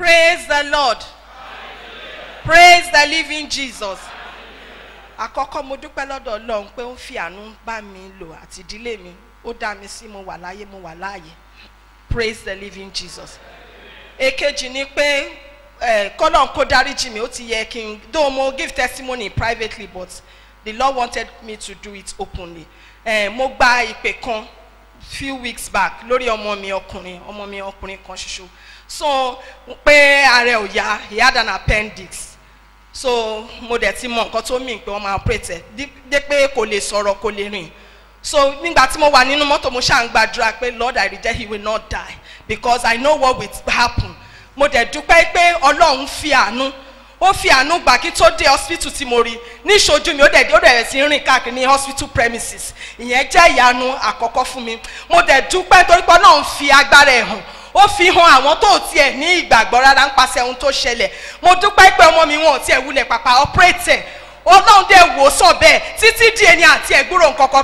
Praise the Lord. Praise the living Jesus. Àkọ́kọ́ mo dúpẹ́ lọ́dọ̀ Ọlọ́run pé ó ń fi àánú bá mi lò àti ìdílé mi. Ó dá mi sí mo wà láyé mo wà láàyè. Praise the living Jesus. Èkejì ni pé eh, kọ́lọ́n kó dáríjì mi ó ti yẹ kí n though mo give testimony privately but the Lord wanted me to do it openly. Eh, mo gba ìpè kan few weeks back lórí ọmọ mi ọkùnrin ọmọ mi ọkùnrin kan ṣoṣo so pé ààrẹ ò yá he had an appendix so mo dẹ̀ ti mọ nǹkan tó mìn pé wọ́n máa operate ẹ̀ dí- dé pé kò lè sọ̀rọ̀ kò lè rìn so nígbà tí mo wà nínú mọ́tò mo ṣáà ń gbàdúrà pé lord i reject he will not die because i know what will happen mo dẹ̀ dúpẹ́ pé ọlọ́run fi àánú ó fi àánú gbà kí tó dé hospital tí mo rí ní ìṣojú mi ó dẹ̀ ó dẹ̀ sí rìn káàkiri ní hospital premises ìyẹn jẹ́ ìyanu àkọ́kọ́ fún mi mo dẹ̀ dúpẹ́ torí pé ọlọ́run fi agbára ẹ̀ hàn ó fi hàn àwọn tó tiẹ̀ ní ìgbàgbọ́ rárá ń pàṣẹ ohun tó ṣẹlẹ̀ mo dúpẹ́ pé ọmọ mi wọn ò tiẹ̀ wulẹ̀ pàpà operate ẹ̀ ọlọ́run dẹ̀ wò ó sọ bẹ́ẹ̀ títí di ẹni àti ẹ̀gbúrò nkankan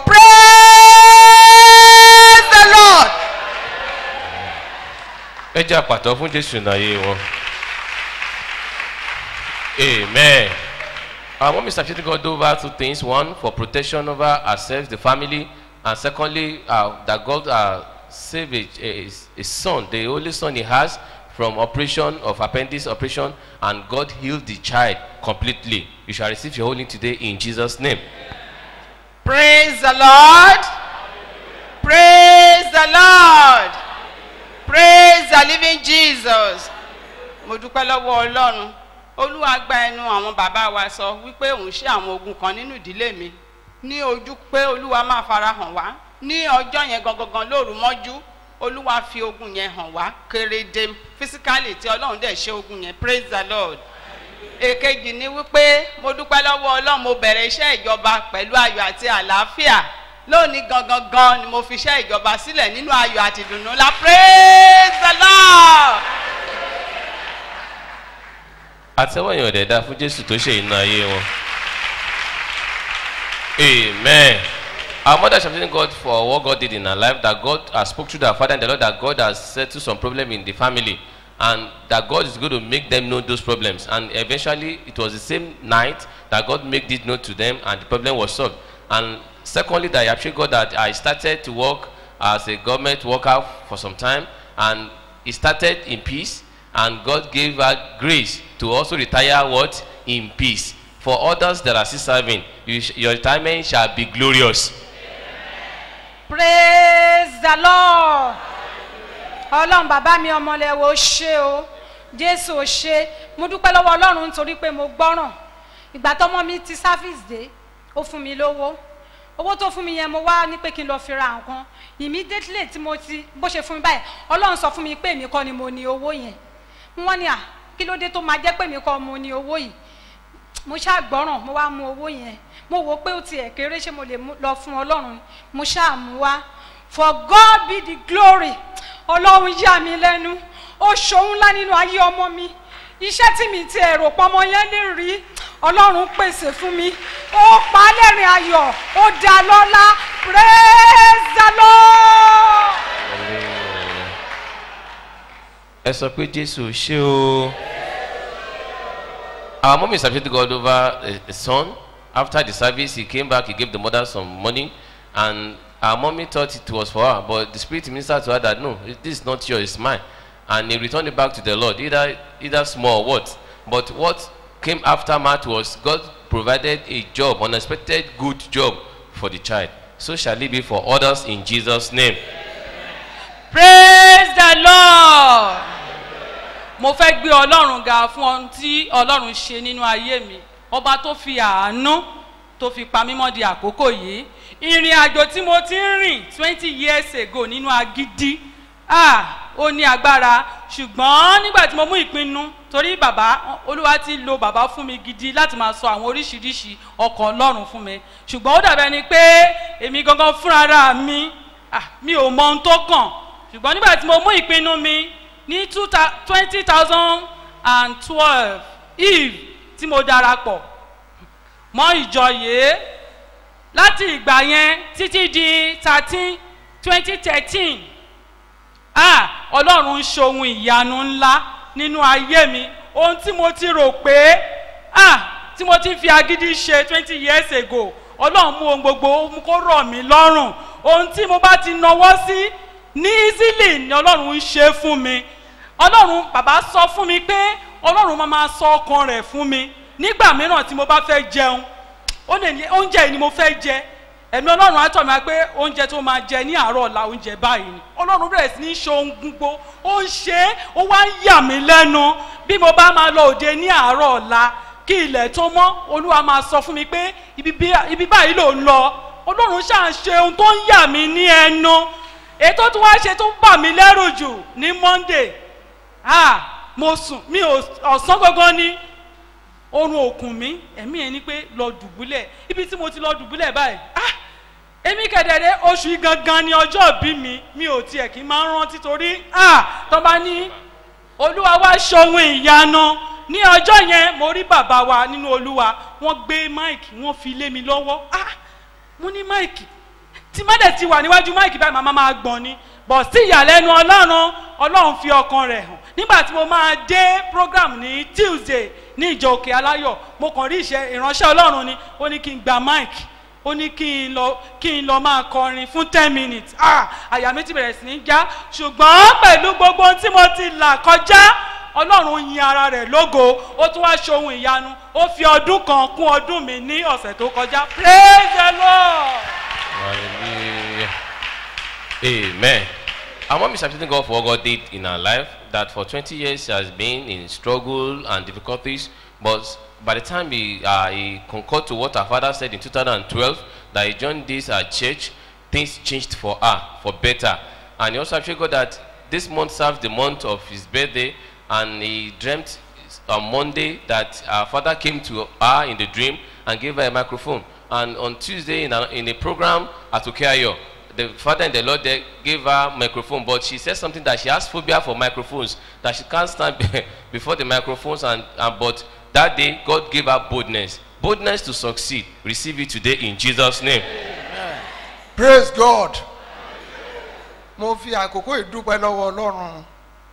praise the lord. ẹ jẹ́ àpàtọ́ fún jésù náyé wọn. amen. our mom is appreciating God over two things one for protection over ourselves the family and secondly uh, that God uh, save a, a, a son the only son he has from operation of appendix operation and God healed the child completely you shall receive your healing today in Jesus name. praise the lord praise the lord praise the living jesus mo dúpẹ́ lọ́wọ́ ọlọ́run olúwa gba ẹnu àwọn bàbá wa sọ wípé òun ṣe àwọn ogun kan nínú ìdílé mi ní ojú pé olúwa máa fara hàn wá ní ọjọ́ yẹn gangan lóru mọ́jú olúwa fi ogun yẹn hàn wá kéréje physically tí ọlọ́run dẹ̀ ṣe ogun yẹn praise the lord èkejì ni wípé mo dúpẹ́ lọ́wọ́ ọlọ́run mo bẹ̀rẹ̀ iṣẹ́ ìjọba pẹ̀lú ayọ̀ àti àlàáfíà lónìí gangan gan ni mo fi iṣẹ́ ìjọba sílẹ̀ nínú ayọ̀ àti ìdùnnú ńlá praise the lord. àtẹ́wọ́ èèyàn dẹ̀ da fún jésù tó ṣe iná ayé wọn. amen. our mother is appreciating God for what God did in her life that God has spoke to her father and the Lord that God has settled some problem in the family and that God is going to make them know those problems and eventually it was the same night that God made this note to them and the problem was solved and secondly that I appreciate God that I started to work as a government worker for some time and it started in peace and God gave her grace to also retire what in peace for others that are still serving you sh your retirement shall be glorious praise the lord ọlọ́run bàbá mi ọmọlẹ́wọ̀ ó ṣe o jésù ó ṣe mo dúpẹ́ lọ́wọ́ ọlọ́run nítorí pé mo gbọ́ràn ìgbà tọmọ mi ti service dé ó fún mi lówó owó tó fún mi yẹn mo wá ní pé kí n lọ fi ra nǹkan immediately tí mo ti bó ṣe fún mi báyìí ọlọ́run sọ fún mi pé èmi kọ́ ni mo ní owó yẹn wọ́n ní à kí ló dé tó máa jẹ́ pé èmi kọ́ mo ní owó yìí mo ṣáà gbọ́ràn mo wá mú owó yẹn mo wò pé ó tiẹ̀ kéré ṣé mo lè mú- lọ fún ọlọ́run mo ṣáà mú wá for God be the glory ọlọ́run yà mí lẹ́nu ó ṣòun ńlá nínú ayé ọmọ mi iṣẹ́ tí mi ti ẹ̀rọ pọmọ yẹn lè rí ọlọ́run pèsè fún mi ó pa á lẹ́rìn ayọ̀ ó dá lọ́lá praise the lord. ẹ sọ pé jésù ṣé o. our mom is appreciating God over a, a son after the service he came back he gave the mother some money and our mommy thought it was for her but the spirit ministered to her that no this is not yours it's mine and he returned it back to the lord either either small or what but what came after that was god provided a job unexpected good job for the child so shall it be for others in jesus name praise the lord mo fẹ́ gbé ọlọ́run ga fún ohun tí ọlọ́run ṣe nínú ayé mi ọba tó fi àánú tó fi pa mímọ́ di àkókò yìí ìrìn àjò tí mo ti ń rìn twenty years ago nínú agídí ah ó ní agbára ṣùgbọ́n nígbà tí mo mú ìpinnu torí bàbá olúwa ti lo bàbá fún mi gidi láti máa sọ àwọn oríṣiríṣi ọkọ̀ ọlọ́run fún mi ṣùgbọ́n ó dàbẹ́ ni pé èmi gangan fúnra mi ah mi ò mọ ohun tó kàn ṣùgbọ́n nígbà tí mo mú ìpinnu mi ní twenty thousand and twelve eve tí mo darapọ̀ mọ́ ìjọ yìí láti ìgbà yẹn títí di thirteen twenty thirteen ah ọlọ́run ń ṣohun ìyanu ńlá nínú ayé mi ohun tí mo ti rò pé ah tí mo ti fi agídí ṣe twenty years ago ọlọ́run mú ohun gbogbo ó mú kó rọ̀ mí lọ́rùn ohun tí mo bá ti nawọ́ sí ní easily ni ọlọ́run ń ṣe fún mi ọlọ́run bàbá sọ fún mi pé ọlọ́run máa máa sọ ọkàn rẹ̀ fún mi nígbà mìíràn tí mo bá fẹ́ jẹun ó lè ní oúnjẹ yìí ni mo fẹ́ jẹ ẹ̀mí ọlọ́run á tọ̀ mí wá pé oúnjẹ tó máa jẹ ní àárọ̀ ọ̀la oúnjẹ báyìí ni ọlọ́run bẹ̀rẹ̀ sí ní ṣe ohun gbogbo ó ń ṣe é ó wá ń yà mí lẹ́nu bí mo bá máa lọ òde ní àárọ̀ ọ̀la kí ilẹ̀ tó mọ́ olúwa máa sọ fún mi pé ibi bí- ibi báyìí ló ń lọ ọlọ́run ṣáà ń ṣe ohun tó ń yà mí ní ẹnu ètò tí wọ́n ṣe tó ń bà mí lẹ́rù jù ní monday ah mo sùn mi ò ọ̀sán gangan ni oorun òkun mi ẹ̀mí ẹ̀ ni pé lọ dùbúlẹ̀ ibi tí mo ti lọ dùbúlẹ̀ báyìí ah èmi kẹ̀dẹ̀rẹ̀ oṣù yìí gangan ni ọjọ́ bí mi mi ò tiẹ̀ kí n máa ń rántí torí ah tó bá ní olúwa wá ṣohun ìyanu ní ọjọ́ yẹn mo rí bàbá wa nínú olúwa wọ́n gbé máìkì wọ́n fi lé mi lọ́wọ́ ah mo ní máìkì tí má dẹ̀ ti wà níwájú máìkì báyìí màmá máa gbọ̀n ni bọ̀ sí ìyàlẹ́nu ọlọ́run ọlọ́run fi ọkàn rẹ̀ hàn nígbà tí mo máa dé program ní tuesday ní ìjọ òkè aláyọ̀ mo kàn rí ìṣe ìránṣẹ́ ọlọ́run ni ó ní kí n gba máìkì ó ní kí n lọ kí n lọ máa kọrin fún ten minutes ah àyà mi ti bẹ̀rẹ̀ sí ní já ṣùgbọ́n pẹ̀lú gbogbo ohun tí mo ti là kọjá ọlọ́run yin ara rẹ̀ lógo ó tún wá ṣe ohun ìyanu ó fi ọdún kan kún ọdún mi ní ọ̀sẹ̀ tó kọjá praise the lord. Hallelujah. Amen. Our mom is appreciating God for what God did in her life. That for 20 years she has been in struggle and difficulties, but by the time he, uh, he concurred to what her father said in 2012, that he joined this uh, church, things changed for her for better. And he also appreciated God that this month serves the month of his birthday, and he dreamt on Monday that her father came to her in the dream and gave her a microphone. And on Tuesday, in a, in a program at Ukeayo, the father and the Lord there gave her microphone, but she said something that she has phobia for microphones, that she can't stand before the microphones. And, and but that day, God gave her boldness, boldness to succeed. Receive it today in Jesus' name. praise god mo fi àkókò ìdúpẹ́ lọ́wọ́ ọlọ́run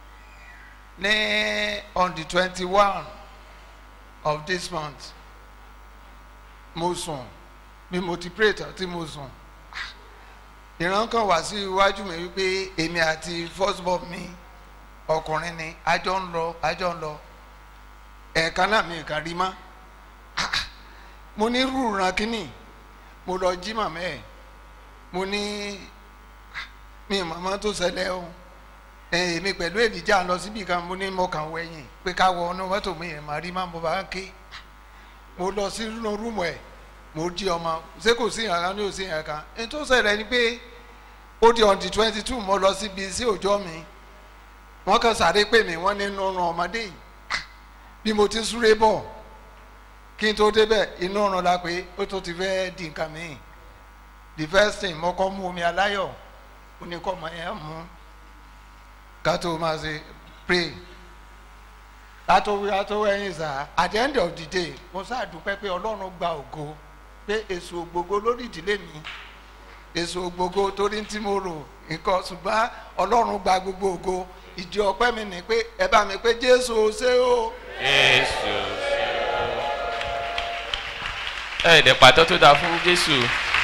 ní on the twenty one of this month mo sùn bí mo ti pray tán tí mo sùn ìran kan wá sí iwájú mi wípé èmi àti first born mi ọkùnrin ni àjọ ń lọ àjọ ń lọ ẹ̀ẹ̀kan náà mi kàn rí mọ́ Ah, mo ní rúùràn kínní mo lọ jí màmá ẹ̀ mo ní mi màmá tó ṣẹlẹ̀ o ẹ, èmi pẹ̀lú èlìjà lọ síbi kan mo ní mo kàn wẹ̀yìn pé ká wọ ọ́nà mọ́tò mi yẹn màá rí má mo bá ń ké mo lọ sí inú rúùmù ẹ̀ mo jí ọmọ ṣé kò sí ìyàrá ní òsì ìyàrá èyí tó ṣẹlẹ̀ ni pé ó di on the twenty two mo lọ síbi sí òjọ́ mi wọ́n kàn sáré pè mí wọ́n ní inú ọ̀run ọmọdé yìí bí mo ti súré bọ̀ kí n tó débẹ̀ inú ọ̀run la pé ó tó ti fẹ́ di nǹkan mìíràn the first thing mo kọ́ mú omi aláyọ̀ ó ní kọ́ ọmọ yẹn mú ká tó máa ṣe pray ká tó wí ká tó wẹ̀yìn sá at the end of the day mo sáà dúpẹ́ pé ọlọ́run gba ògo pé èso ògbógo lórí ìdílé mi èso ògbógo torí tí mo rò nǹkan ṣùgbọ́n ọlọ́run gba gbogbo ògo ìdí ọpẹ́ mi ni pé ẹ bá mi pé jésù ó ṣe o. Jesus. Ẹ dẹ̀ pàtó tó dáa fún Jésù.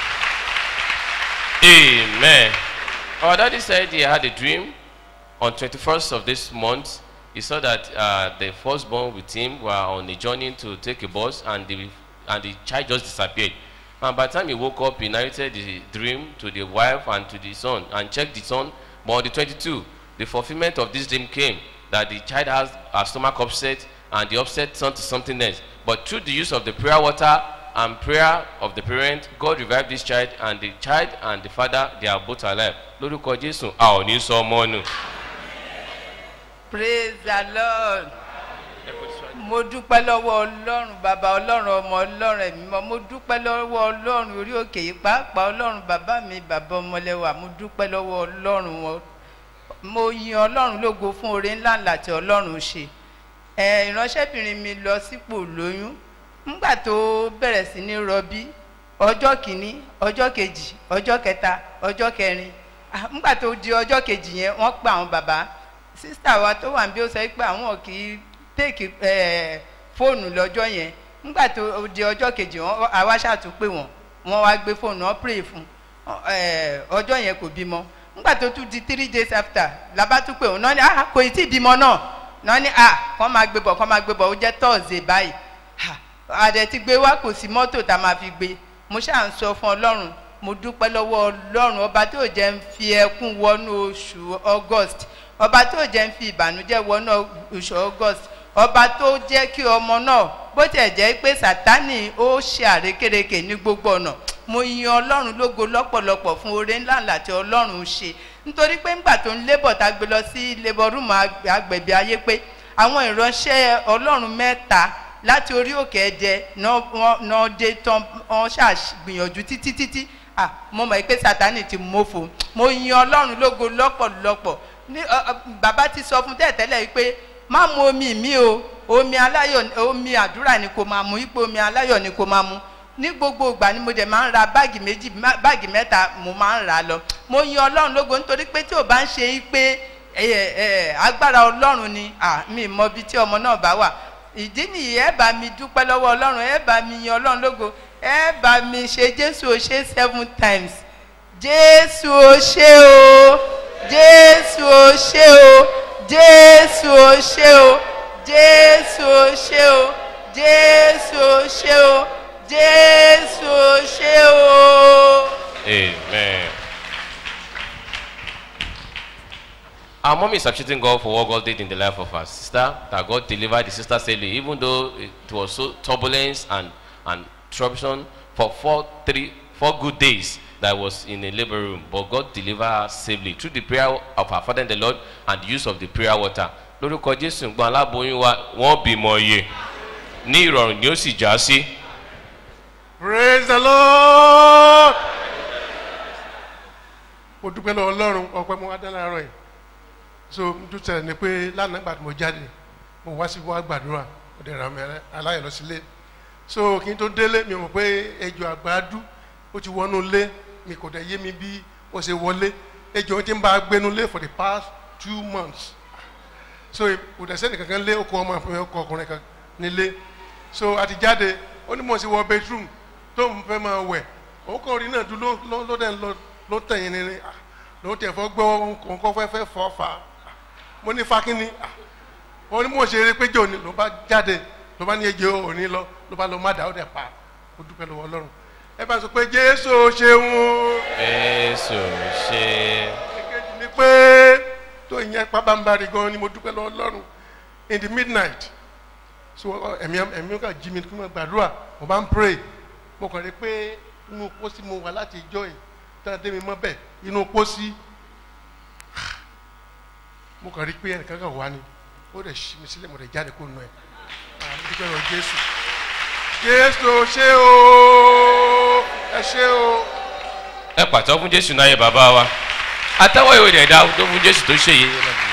Amen. Our daddy said he had a dream on 21st of this month. He saw that uh, the firstborn with him were on a journey to take a bus and the, and the child just disappeared. And by the time he woke up, he narrated the dream to the wife and to the son and checked the son. But on the 22, the fulfillment of this dream came that the child has a stomach upset and the upset turned to something else. But through the use of the prayer water and prayer of the parent, God revived this child and the child and the father, they are both alive. Lórúkọ Jésù, a ò ní sọ ọmọ nù. praise the lord mo dúpẹ́ lọ́wọ́ ọlọ́run bàbá ọlọ́run ọmọ ọlọ́run ẹ̀mí mọ́ mo dúpẹ́ lọ́wọ́ ọlọ́run orí òkè yìí pàápàá ọlọ́run bàbá mi bàbá ọmọlẹ́wà mo dúpẹ́ lọ́wọ́ ọlọ́run wọn mo yin ọlọ́run lógo fún oore ńlá ńlá tí ọlọ́run ṣe ẹ ìránṣẹ́bìnrin mi lọ sípò lóyún ńgbà tó bẹ̀rẹ̀ sí ní rọbí ọjọ́ kìíní ọjọ́ kejì ọjọ́ kẹta ọjọ́ kẹrin Ah, ńgbà tó di ọjọ́ kejì yẹn wọ́n pa àwọn bàbá sísítà wa tó wà níbí ó sọ pé àwọn kì í tèkì fóònù lọ́jọ́ yẹn nígbà tó di ọjọ́ kejì wọn àwa ṣàtúnpè wọn wọn wá gbé fóònù wọn pray fún eh, ọjọ́ yẹn kò bímọ nígbà tó tún di three days after labá tún pè wọn náà ni ah kò ì tí ì bímọ náà náà ni ah kọ́ máa gbé bọ̀ kọ́ máa gbé bọ̀ ó jẹ́ thursday báyìí ah àdẹ ti gbé wá kò sí mọ́tò tá a máa fi gbé mo ṣáà ń sọ fún ọlọ́run mo dúpẹ́ lọ́wọ́ ọlọ́run ọba tó jẹ́ ń fi ẹkún wọnú oṣù august ọba tó jẹ́ ń fi ìbànújẹ́ wọnú oṣù august ọba tó jẹ́ kí ọmọ náà bó tiẹ̀ jẹ́ pé sátánì ó ṣe àrékérekè ní gbogbo ọ̀nà mo yan ọlọ́run lógo lọ́pọ̀lọpọ̀ fún oore ńlá ńlá tí ọlọ́run ṣe nítorí pé ńgbà tó ń lébọ̀ tá a gbé lọ sí labour room agbẹ̀bí ayé pé àwọn ìránṣẹ́ ọlọ́run mẹ́ta láti orí òkè ẹ̀jẹ̀ náà dé tán wọ́n ṣàgbìyànjú títí títí ah mo mọ̀ pé sátánì ti mófo mo yan ọlọ́run lógo lọ́pọ̀lọpọ̀ ní bàbá ti sọ fún tẹ́tẹ́lẹ̀ yìí pé má mu omi mi o omi aláyọ̀ omi àdúrà ni kò máa mu ipò omi aláyọ̀ ni kò máa mu ní gbogbo ìgbà ni mo dẹ̀ máa ń ra báàgì méjì báàgì mẹ́ta mo máa ń rà lọ mo yan ọlọ́run lógo nítorí pé tí ò bá ń ṣe é pé agbára ọlọ́run ni mi mọ ibi tí ọmọ náà bá wà ìdí nìyí ẹ bá mi dúpẹ́ lọ́wọ́ ọlọ́run ẹ bá mi yan ọlọ́run lógo ẹ bá mi ṣe jésù ò ṣe seven times jésù ò ṣe o jésù ò ṣe o jésù ò ṣe o jésù ò ṣe o jésù ò ṣe o jésù ò ṣe o. Amen. Our mom is appreciating God for what God did in the life of her sister, that God delivered the sister safely, even though it was so turbulence and, and troublesome for four, three, four good days that was in a labor room. But God delivered her safely through the prayer of her father in the Lord and the use of the prayer water. lórúkọ jésù gbọ́n aláboyún wa wọ́n bímọ iye ní ìrọ̀rùn ni ó sì já sí. praise the lord. mo dúpẹ́ lọ ọlọ́run ọpẹ́ mo wá dá láàárọ̀ yìí so n tún tẹ̀lé ni pé lánàá gbàdúrà mo jáde mo wá sí wá gbàdúrà mo dẹ̀ ra mi aláyọ̀ lọ sílé so kí n tó délé mi mọ̀ pé ejò àgbàdú ó ti wọnú lé mi kò dẹ̀ yé mi bí ó ṣe wọlé ejò ti ń bá a gbénu lé for the past two months so kò dẹ̀ sẹ́ni kankan lé okò ọmọ àfihàn ọkọ ọkùnrin kan nílé so àti jáde ó ní mọ̀ sí wọ bedroom tó ń fẹ́ máa wẹ̀ òun kàn rí náà dúró ló dẹ̀ ló tẹ̀yìn ní ló tẹ̀ fọ́ gbọ́ nǹkan fẹ́ fẹ́ fọ́ fà á mo ní fakínní ó ní mọ̀ ṣe eré péjọ ni ló bá jáde ló bá ní ejò òní lọ ló bá lọ má dà ó dẹ̀ pa ó dúpẹ́ lọ́wọ́ ọlọ́run ẹ bá sọ pé jésù ṣeun. jésù ṣe. èkejì ni pé tó ìyẹn pabambari gan ni mo dúpẹ́ lọ́wọ́ ọlọ́run in the midnight so ẹ̀mí ẹ̀mí ká jí mi kí wọ́n gbàdúrà mo bá ń pray mo kàn rí pé inú pósí mo wà láti ìjọ yìí tẹ́lẹ̀ dé mi mọ́ bẹ́ẹ̀ inú pósí mo kàn rí pé ẹnìkan kan wá ni ó dẹ̀ ṣí mi sílẹ̀ mo dẹ̀ jáde kó nù ẹ̀ àwọn dúpẹ́ lọ jésù jésù ṣé o ẹ ṣé o. ẹ pàtó fún jésù náà yẹ bàbá wa àtẹwọ́ ìwé rẹ̀ dá tó fún jésù tó ṣe yìí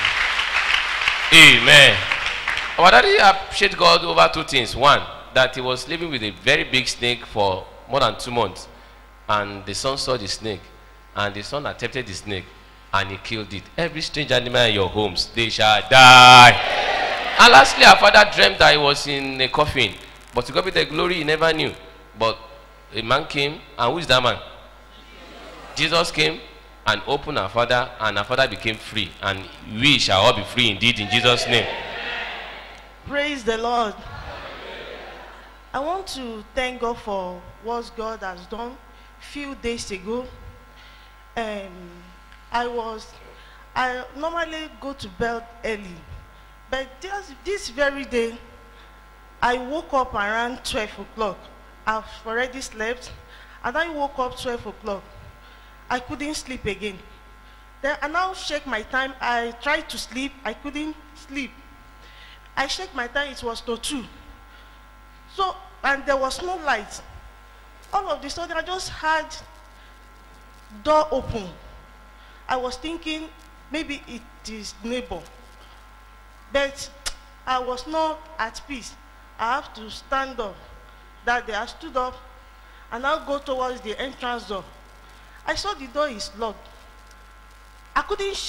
amen our daddy appreciate God over two things one that he was living with a very big snake for more than two months and the son saw the snake and the son attempted the snake and he killed it every strange animal in your homes they shall die and lastly our father dreamt that he was in a coffin but to God be the glory he never knew but a man came and who is that man Jesus came and opened our father and our father became free and we shall all be free indeed in Jesus name Praise the Lord. I want to thank God for what God has done few days ago. Um, I was, I normally go to bed early, but this, this very day, I woke up around 12 o'clock. I've already slept, and I woke up 12 o'clock. I couldn't sleep again. Then I now check my time. I tried to sleep. I couldn't sleep. I checked my time. It was to two. So and there was no light. All of the sudden, I just had door open. I was thinking maybe it is neighbor, but I was not at peace. I have to stand up. That day I stood up and now go towards the entrance door. I saw the door is locked. I couldn't shake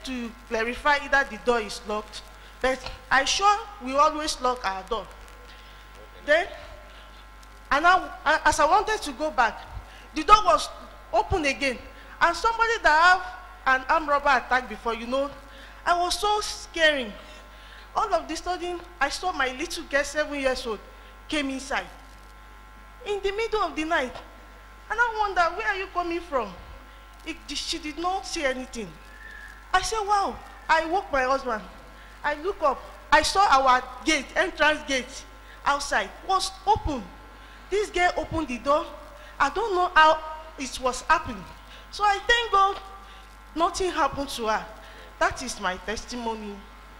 to clarify either the door is locked but i sure we always lock our door then and now a- as i wanted to go back the door was open again and somebody that have an armed robber attack before you know i was so scaring all of the sudden i saw my little girl seven years old came inside in the middle of the night and i wonder where are you coming from it, she did not say anything i say wow i woke my husband i look up i saw our gate entrance gate outside was open this girl opened the door i don't know how it was happening so i thank god nothing happened to her that is my testimony.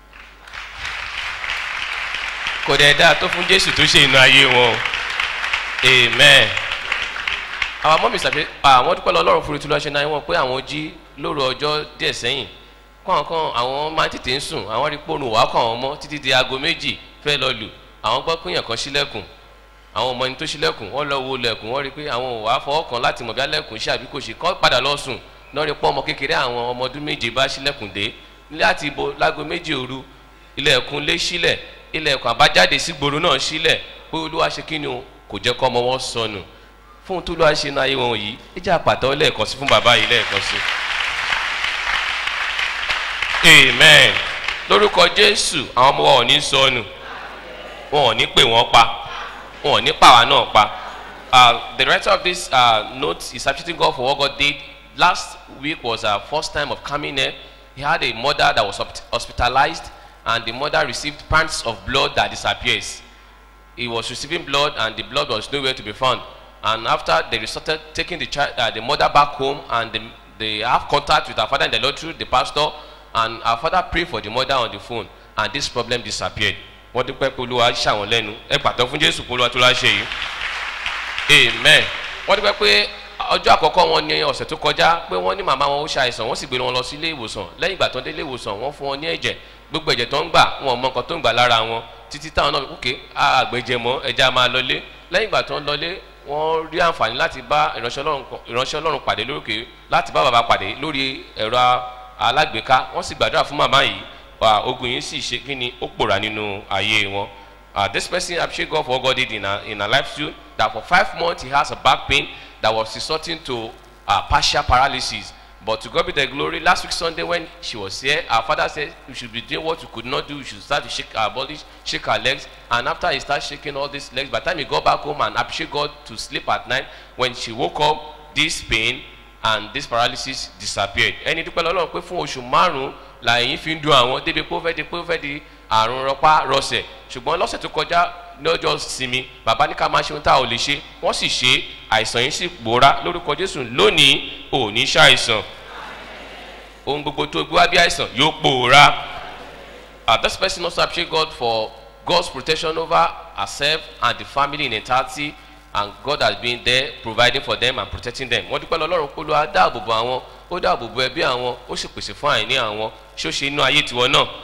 kò dẹ̀ dáa tó fún jésù tó ṣe inú ayé wọn o amen àwọn mọ́mí sàbí àwọn dúpẹ́ lọ́lọ́run fúru tí lọ́ọ́ ṣe náà wọ́n pé àwọn jí lóru ọjọ́ díẹ̀ sẹ́yìn kọ̀ọ̀kan àwọn máa ń tètè ń sùn àwọn rí pòrùn wàá kàn wọ́n mọ́ títí di aago méjì fẹ́ lọ lù àwọn gbọ́ pé èèyàn kan sílẹ̀kùn àwọn ọmọ ẹni tó sílẹ̀kùn wọ́n lọ wo lẹ̀kùn wọ́n rí pé àwọn ò wá fọwọ́ kan láti mọ̀ bí alẹ́kùn ṣe àbí kò ṣe kọ́ padà lọ sùn lọ́ọ́ rí pọ́ ọmọ kékeré àwọn ọmọ ọdún méje bá sílẹ̀kùn dé láti ibo láago méjì òru ilẹ̀kùn lé sílẹ̀ ilẹ̀kùn àbájáde sí gbòòrò náà sílẹ̀ pé olúwa ṣe kí ni o kò jẹ́ kọ́ ọmọ wọn sọnù fún tó lọ́wọ́ ṣe náà ayé wọn yìí ẹ jẹ́ àpàtọ́ lẹ́ẹ̀kan sí fún bàbá yìí lẹ́ẹ̀kan sí. amen lórúkọ jésù àwọn ọmọ wa ò ní sọnù wọn ò ní pè wọ́n pa wọn ò ní pàwá náà pa. Uh, the writer of this uh, note is appreciating God for what God did. Last week was our first time of coming here. He had a mother that was hosp- hospitalized, and the mother received pints of blood that disappears. He was receiving blood, and the blood was nowhere to be found. And after they started taking the child, uh, the mother back home, and the, they have contact with our father in the Lord through the pastor, and our father prayed for the mother on the phone, and this problem disappeared. wọ́n dúpẹ́ pé olúwa ṣàwọn lẹ́nu ẹ pàtó fún jésù pé olúwa tó láṣẹ yìí amen wọ́n dúpẹ́ pé ọjọ́ àkọ́kọ́ wọn ní ọ̀sẹ̀ tó kọjá pé wọ́n ní màmá wọn ó ṣàìsàn wọ́n sì gbé wọn lọ sí ilé ìwòsàn lẹ́yìn ìgbà tó ń dé ilé ìwòsàn wọ́n fún wọn ní ẹ̀jẹ̀ gbogbo ẹ̀jẹ̀ tó ń gbà wọn ò mọ nǹkan tó ń gbà lára wọn títí táwọn náà kókè àgbẹ̀jẹ̀ mọ́ ẹja máa lọlé lẹ́yìn ìgbà tó ń lọlé wọ́n rí àǹfààní láti bá ìránṣẹ́ ọlọ́run kan- ìránṣẹ́ ọlọ́run pàdé lókè láti bá bàbá pàdé lórí ẹ̀rọ alágbèéká wọ́n sì gbàdúrà fún màmá yìí wà ogun yìí sì ṣe kí ni ó pòórá nínú ayé wọn uh, this person appreciate God for what God did in her, in her life too. That for five months he has a back pain that was resulting to uh, partial paralysis. But to God be the glory. Last week Sunday when she was here, our father said we should be doing what we could not do. We should start to shake our body, shake our legs. And after he started shaking all these legs, by the time he got back home and appreciate God to sleep at night, when she woke up, this pain and this paralysis disappeared. Ẹni dúpẹ́ lọ́lọ́run pé fún oṣù márùn-ún làyìn fi ń dun àwọn débi pé ó fẹ́ di pé ó fẹ́ di àrùn rọpá rọsẹ̀ ṣùgbọ́n lọ́sẹ̀ tó kọjá lọ́jọ́ sinmi bàbá ní ká máa ṣe ohun tá a ò lè ṣe wọ́n sì ṣe àìsàn yìí sì pòórá lórúkọ jésù lónìí ò ní ṣàìsàn ohun gbogbo tó gbé wá bí àìsàn yóò pòórá uh, this person also appreciate God for God's protection over herself and the family in entirety and God has been there providing for them and protecting them wọ́n dúpẹ́ lọ́lọ́run pé olúwa dáàbò bo àwọn ó dáàbò bo ẹbí àwọn ó sì pèsè fún àìní àwọn ṣó ṣe inú ayé tiwọn náà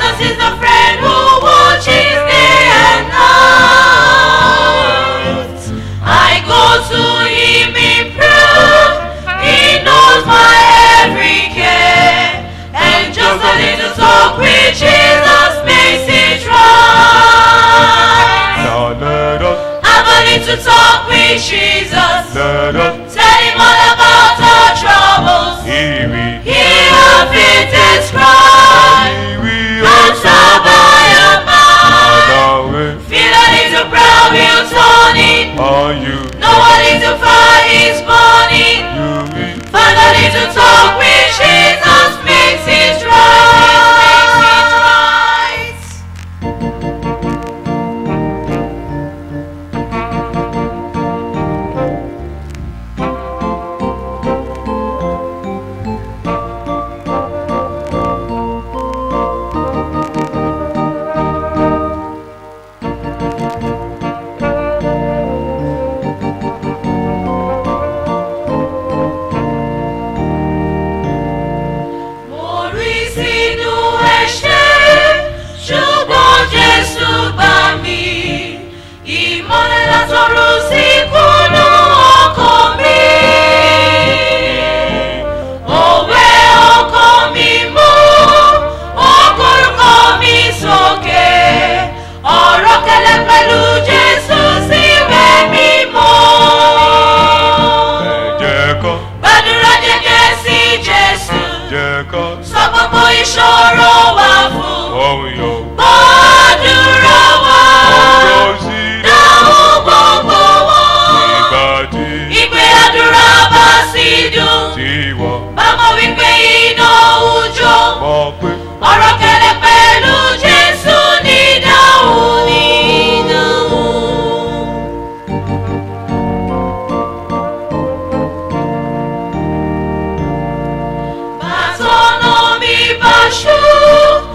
Jesus is the friend who watches day and night. I go to him in prayer. He knows my every care. And just a little talk with Jesus makes it right. Now let us, Have a little talk with Jesus. let us Tell him all about our troubles. hear it. Hear our faintest cry. He will Answer by your mind. Allow it Feel a little brown wheel turning. on you. No one little fire is burning. You will Find a little talk with Jesus makes it right. Makes it right. mo rí sínú ẹ̀ṣẹ̀ ṣùgbọ́n jésù gbà mí ìmọ̀lẹ̀ látọ̀run sí kúnnú ọkàn mi òwe ọkàn mi mú ọkọ̀ọ̀kọ̀ mi sókè ọ̀rọ̀ kẹlẹ́ pẹ̀lú jésù síbẹ̀ mímọ́ jẹ́ kọ́, gbàdúrà jẹ́jẹ́ sí jésù jẹ́ kọ́, sọ gbogbo ìṣòro wa fún ohun yóò gbàdúrà wa ọ̀rọ̀ sí dáhùn gbogbo wọn ìgbà tí ìpè àdúrà bá sì dùn tí wọ́n bámọ̀ wípé iná òjò mọ̀ pé ọ̀rọ̀ kẹlẹ̀ pẹ̀lú jésù ní dáhùn ní dáhùn. bàtọ́nà mi bá ṣú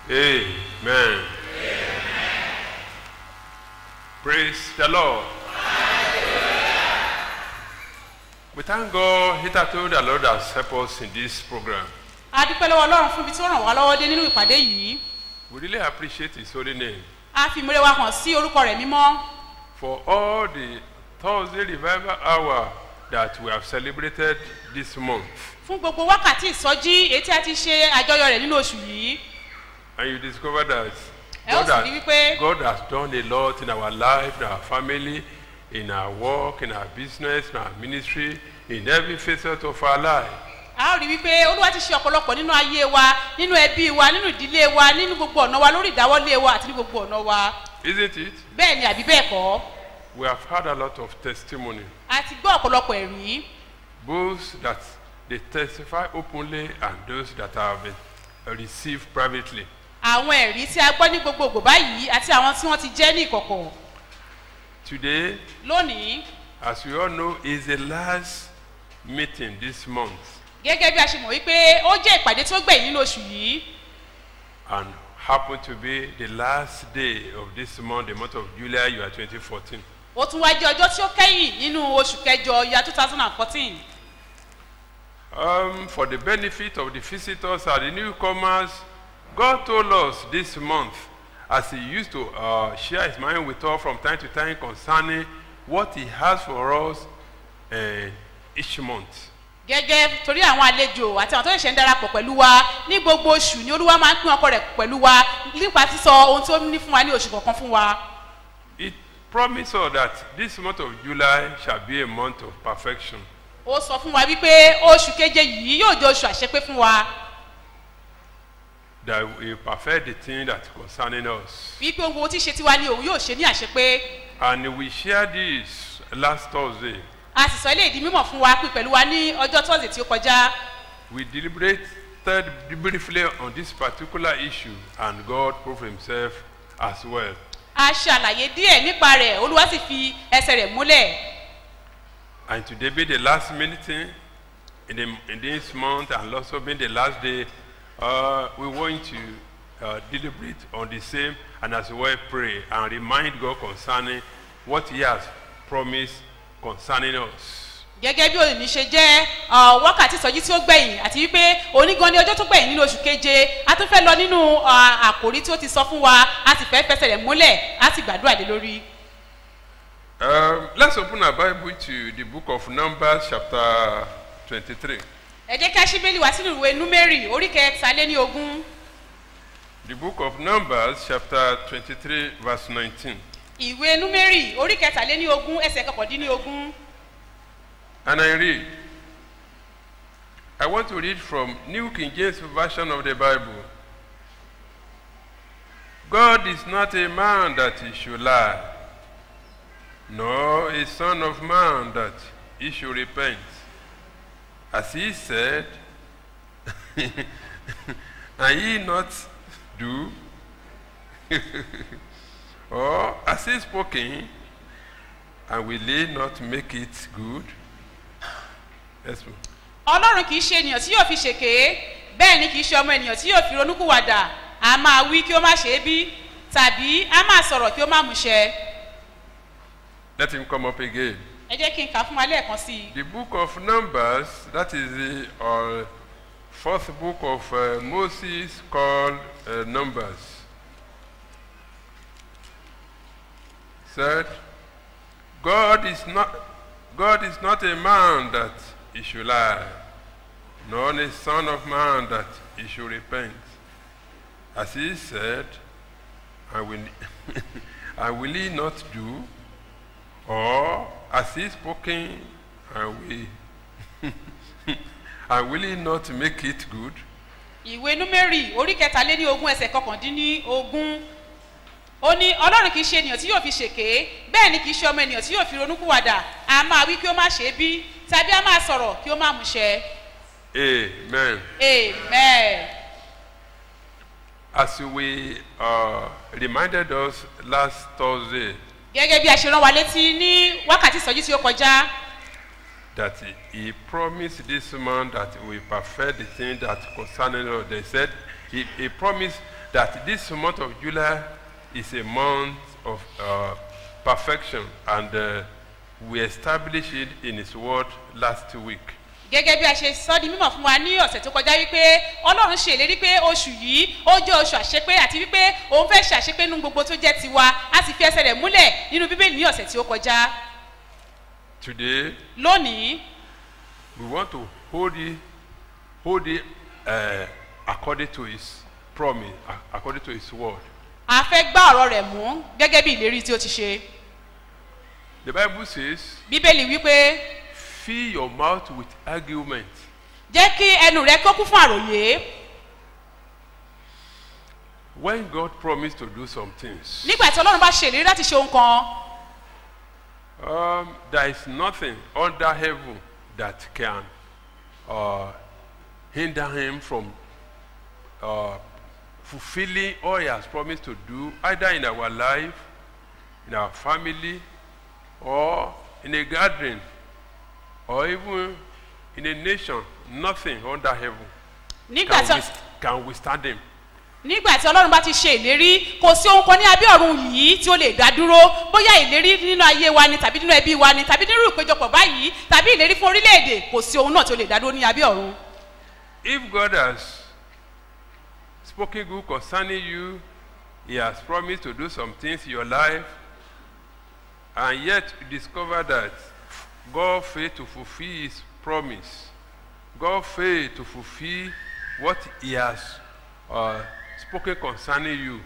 Amen. Praise the Lord. We thank God hitherto the Lord has helped us in this program. a dúpẹ́ lọ́wọ́ ọlọ́run fún ibi tí ó ràn wá lọ́wọ́ dé nínú ìpàdé yìí We really appreciate His holy name a fi ìmúre wa hàn sí orúkọ rẹ̀ mímọ́ for all the Thursday revival hour that we have celebrated this month. fún gbogbo wákàtí ìsọjí èyí tí a ti ṣe àjọyọ̀ rẹ̀ nínú oṣù yìí And you discover that ẹ ó God sì rí has, wípé God has done a lot in our life, in our family, in our work, in our business, in our ministry, in every facet of our life. a ó rí wípé olúwa ti ṣe ọ̀pọ̀lọpọ̀ nínú ayé wa nínú ẹbí wa nínú ìdílé wa nínú gbogbo ọ̀nà wa lórí ìdáwọ́lé wa àti ní gbogbo ọ̀nà wa Isn't it? bẹ́ẹ̀ ni àbí bẹ́ẹ̀ kọ́ We have had a lot of testimony, a ti gbọ́ ọ̀pọ̀lọpọ̀ ẹ̀rí both that they testify openly and those that have been received privately. àwọn ẹ̀rí tí a gbọ́ ní gbogbogbò báyìí àti àwọn tí wọ́n ti jẹ́ ní ìkọ̀kọ̀ Today, lónìí as we all know, is the last meeting this month. gẹ́gẹ́ bí a ṣe mọ̀ wípé ó jẹ́ ìpàdé tí ó gbẹ̀yìn nínú oṣù yìí and happen to be the last day of this month, the month of July, you are 2014. ó tún wá jẹ́ ọjọ́ tí ó kẹ́yìn nínú oṣù kẹjọ ya two thousand and fourteen Um, for the benefit of the visitors and the newcomers, God told us this month, as He used to uh, share His mind with us from time to time concerning what He has for us uh, each month. gẹ́gẹ́ torí àwọn àlejò àti àwọn tó ṣẹ̀ṣẹ̀ ń darapọ̀ pẹ̀lú wa ní gbogbo oṣù ni olúwa máa ń pín ọkọ rẹ̀ pẹ̀lú wa nípa sísọ ohun tí ó ní fún wa ní oṣù kọ̀ọ̀kan fún wa It promised us that this month of July shall be a month of perfection. ó sọ fún wa wípé oṣù keje yìí yóò jẹ́ oṣù àṣepé fún wa That we perfect the thing that concerning us. wípé ohun gbogbo tí ṣe tiwa ni òun yóò ṣe ní àṣepé And we shared this last Thursday. a sì sọ ilé ìdí mímọ̀ fún wa pín pẹ̀lú wa ní ọjọ́ tọ́sí tí ó kọjá We deliberated briefly on this particular issue, and God proved Himself as well. a ṣe àlàyé díẹ̀ nípa rẹ̀ olúwa sì fi ẹsẹ̀ rẹ̀ múlẹ̀ And today be the last meeting in, the, in this month, and also being the last day, uh, we want to uh, deliberate on the same and as well pray and remind God concerning what He has promised concerning us. gẹ́gẹ́ bí òní ṣe jẹ́ ọ, wákàtí ìsọjí tí ó gbẹ̀yìn àti wípé onígan ní ọjọ́ tó gbẹ̀yìn nínú oṣù keje a tún fẹ́ lọ nínú ọ, àkòrí tí ó ti sọ fún wa a sì fẹ́ fẹsẹ̀ rẹ̀ múlẹ̀ a sì gbàdúrà lé lórí. Um, let's open our Bible to the book of Numbers, chapter 23. ẹ jẹ́ kí a ṣí bẹ́ẹ̀lì wá sínú ìwé númẹ́rì orí kẹta lé ní ogún The book of Numbers, chapter 23, verse 19. ìwé númẹ́rì orí kẹta lé ní ogún ẹsẹ̀ kọkàndínní ogún And I read. I want to read from New King James Version of the Bible. God is not a man that he should lie, nor a son of man that he should repent. As he said, and ye not do, or as he spoken, and will he not make it good? Yes, ma'am. ọlọ́run kì í ṣe ènìyàn tí yóò fi ṣèké bẹ́ẹ̀ ni kì í ṣe ọmọ ènìyàn tí yóò fi ronúkúwàdà a máa wí kí ó má ṣe é bí tàbí a máa sọ̀rọ̀ kí ó má múṣẹ Let him come up again. ẹ jẹ́ kí n kà á fún wa lẹ́ẹ̀kan sí i The book of Numbers, that is the uh, fourth book of uh, Moses called uh, Numbers. Said, God is not God is not a man that he should lie, nor a son of man that he should repent. As he said, I will, I will he not do, or as he spoken, I will, I will he not make it good? ìwé númẹ́rì orí kẹtàléní ogún ẹsẹ̀ kọkàndínní ogún ó ní ọlọ́run kì í ṣe ènìyàn tí yóò fi ṣèké bẹ́ẹ̀ ni kì í ṣe ọmọ ènìyàn tí yóò fi ronúkúwàdà a máa wí kí ó má ṣe é bí tàbí a máa sọ̀rọ̀ kí ó má múṣẹ Amen. amen. As we uh, reminded us last Thursday gẹ́gẹ́ bí a ṣe rán wa létí ní wákàtí ìsọjí tí ó kọjá that he, he promised this man that we perfect the thing that concerning us. They said he, he promised that this month of July is a month of uh, perfection, and uh, we established it in His Word last week. gẹ́gẹ́ bí a ṣe sọ di mímọ̀ fún wa ní ọ̀sẹ̀ tó kọjá wípé ọlọ́run ṣe ìlérí pé oṣù yìí ó jẹ́ oṣù àṣepé àti wípé òun fẹ́ ṣe àṣepé nínú gbogbo tó jẹ́ tiwa a sì fi ẹsẹ̀ rẹ̀ múlẹ̀ nínú bíbélì ní ọ̀sẹ̀ tí ó kọjá Today, lónìí we want to hold it, hold it uh, according to His promise, a- according to His Word. a fẹ́ gbá ọ̀rọ̀ rẹ̀ mú gẹ́gẹ́ bí ìlérí tí ó ti ṣe The Bible says, bíbélì wípé fill your mouth with argument. jẹ́ kí ẹnu rẹ kó kún fún àròyé When God promised to do some things, nígbà tí ọlọ́run bá ṣe ìlérí láti ṣe ohun kan um, there is nothing under heaven that can uh, hinder him from uh, fulfilling all he has promised to do, either in our life, in our family, or in a gathering, or even in a nation. Nothing under heaven nígbà can, tí wis- can withstand him. nígbà tí ọlọ́run bá ti ṣe ìlérí kò sí ohun kan ní abẹ́ ọ̀run yìí tí ó lè dá dúró bóyá ìlérí nínú ayé wa ni tàbí nínú ẹbí wa ni tàbí nínú ìpéjọpọ̀ báyìí tàbí ìlérí fún orílẹ̀-èdè kò sí ohun náà tí ó lè dá dúró ní abẹ́ ọ̀run. If God has spoken good concerning you, He has promised to do some things in your life, and yet you discover that God failed to fulfill His promise. God failed to fulfill what He has uh, spoken concerning you.